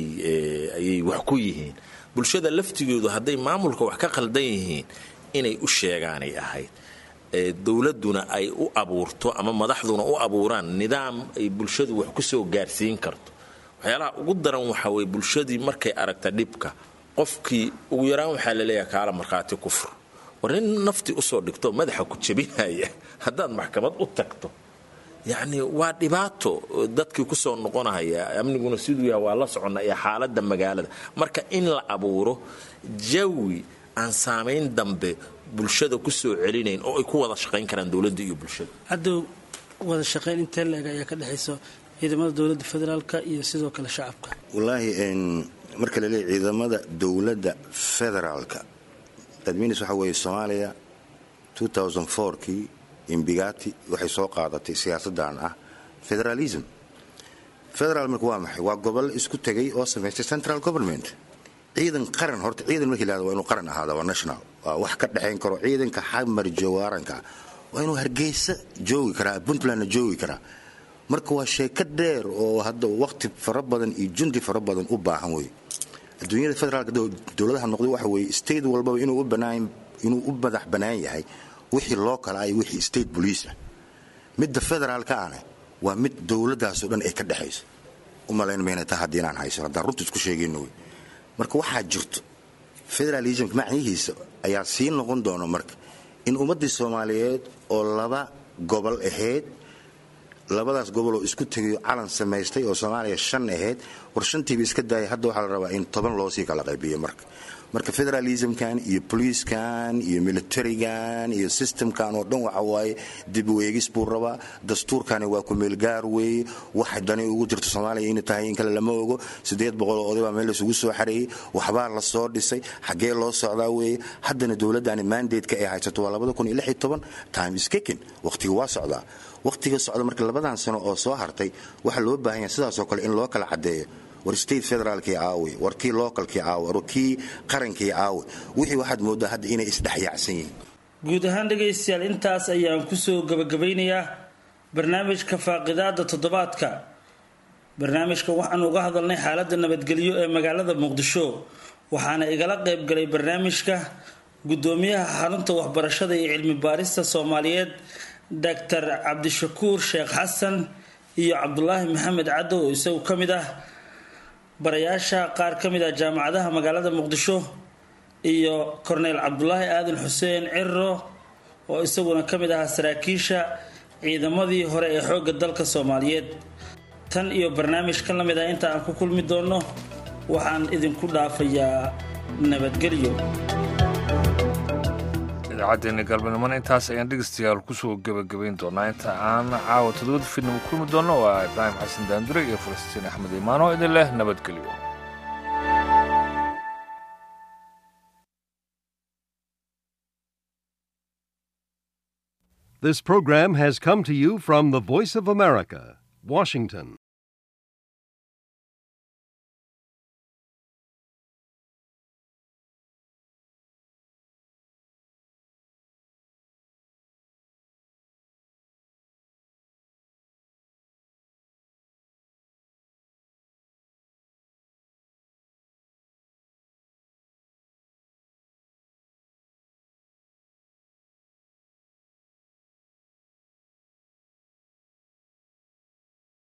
ayay wax ku yihiin bulshada laftigoodu hadday maamulka wax ka qaldan yihiin inay u sheegaanay ahayd dowladduna ay u abuurto ama madaxduna u abuuraan nidaam ay bulshadu wax ku soo gaarsiin karto waxyaalaha ugu daran waxaa weye bulshadii markay aragta dhibka qofkii ugu yaraan waxaa laleeyahay kaala markhaati kufur war nin naftii usoo dhigto madaxa ku jabinaya haddaad maxkamad u tagto yacni waa dhibaato dadkii kusoo noqonaya amniguna siduu yahay waa la soconna iyo xaaladda magaalada marka in la abuuro jawi aan saamayn dambe bulshada ku soo celinayn oo ay ku wada shaqayn karaan dowladda iyo bulshada haddow wada shaqayn intee la-eg ayaa ka dhexaysa ciidamada dowladda federaalka iyo sidoo kale shacabka wallaahi marka la leeyahy ciidamada dowladda federaalka dadminis waxa weeye soomaaliya kii imbigati waxay soo qaadatay siyaasadan ah federalism federaal marka waa maxay waa gobol isku tegay oo samaystay central government ciidan qaran horta ciidan markii lahada waa inuu qaran ahaada waa national waa wax ka dhexayn karo ciidanka xamar jawaaranka waa inuu hargeysa joogi karaa puntlandna joogi karaa marka waa sheeko dheer oo hadda waqti fara badan iyo jundi fara badan u baahan wey adduunyada federaalka dowladaha noqday waxa weeye state walbaba inuu u madax bannaan yahay wixii loo kala ay wixii state bolice ah midda federaalka ahna waa mid dowladdaasoo dhan ay ka dhexayso u malayn mayna taa haddii inaan hayso haddaan runta isku sheegayno wey marka waxaa jirto federalismka macnihiisa ayaa sii noqon doona marka in ummaddii soomaaliyeed oo laba gobol ahayd labadaas goboloo isku tegayo calan samaystay oo soomaaliya shan ahayd war shantiiba iska daaya hadda waxaa la rabaa in toban loosii kala qaybiyo marka marka federalismkan iyo boliiskan iyo militarigan iyo systemkan oo dhan waxa waaye dib u eegis buu rabaa dastuurkani waa ku meelgaar weeye waxa dani ugu jirto soomaaliya inay tahay in kale lama ogo siddeed boqol oo oday baa meel laysugu soo xareeyey waxbaa la soo dhisay xaggee loo socdaa weeye haddana dowladdani mandateka ay haysato waa labada kun iyo lix iyo toban time is kicking waqtiga waa socdaa waqtiga socda marka labadan sano oo soo hartay waxaa loo baahan yahay sidaasoo kale in loo kala caddeeyo war state federaalkii aawe war kii localkii aawe war kii qarankii aawe wixii waxaad moodaa hadda inay isdhexyaacsan yihiin guud ahaan dhegaystayaal intaas ayaan kusoo gabagabeynayaa barnaamijka faaqidaada toddobaadka barnaamijka waxaan uga hadalnay xaaladda nabadgelyo ee magaalada muqdisho waxaana igala qaybgalay barnaamijka gudoomiyaha xarunta waxbarashada iyo cilmi baarista soomaaliyeed doctor cabdishakuur sheekh xasan iyo cabdulaahi maxamed caddow oo isagu ka mid ah barayaasha qaar ka mid ah jaamacadaha magaalada muqdisho iyo korneyl cabdulaahi aadan xuseen ciro oo isaguna ka mid ahaa saraakiisha ciidamadii hore ee xoogga dalka soomaaliyeed tan iyo barnaamij ka lamid ah inta aan ku kulmi doonno waxaan idinku dhaafayaa nabadgelyo idaacaddeenna galbanimona intaas ayaan dhegeystayaal kusoo gebagabayn doonaa inta aan caawa todobada fiidnimo kulmi doonno waa ibraahim xasan daandure iyo falastiin axmed imaano idin leh nabadgelyo This program has come to you from the Voice of America, Washington.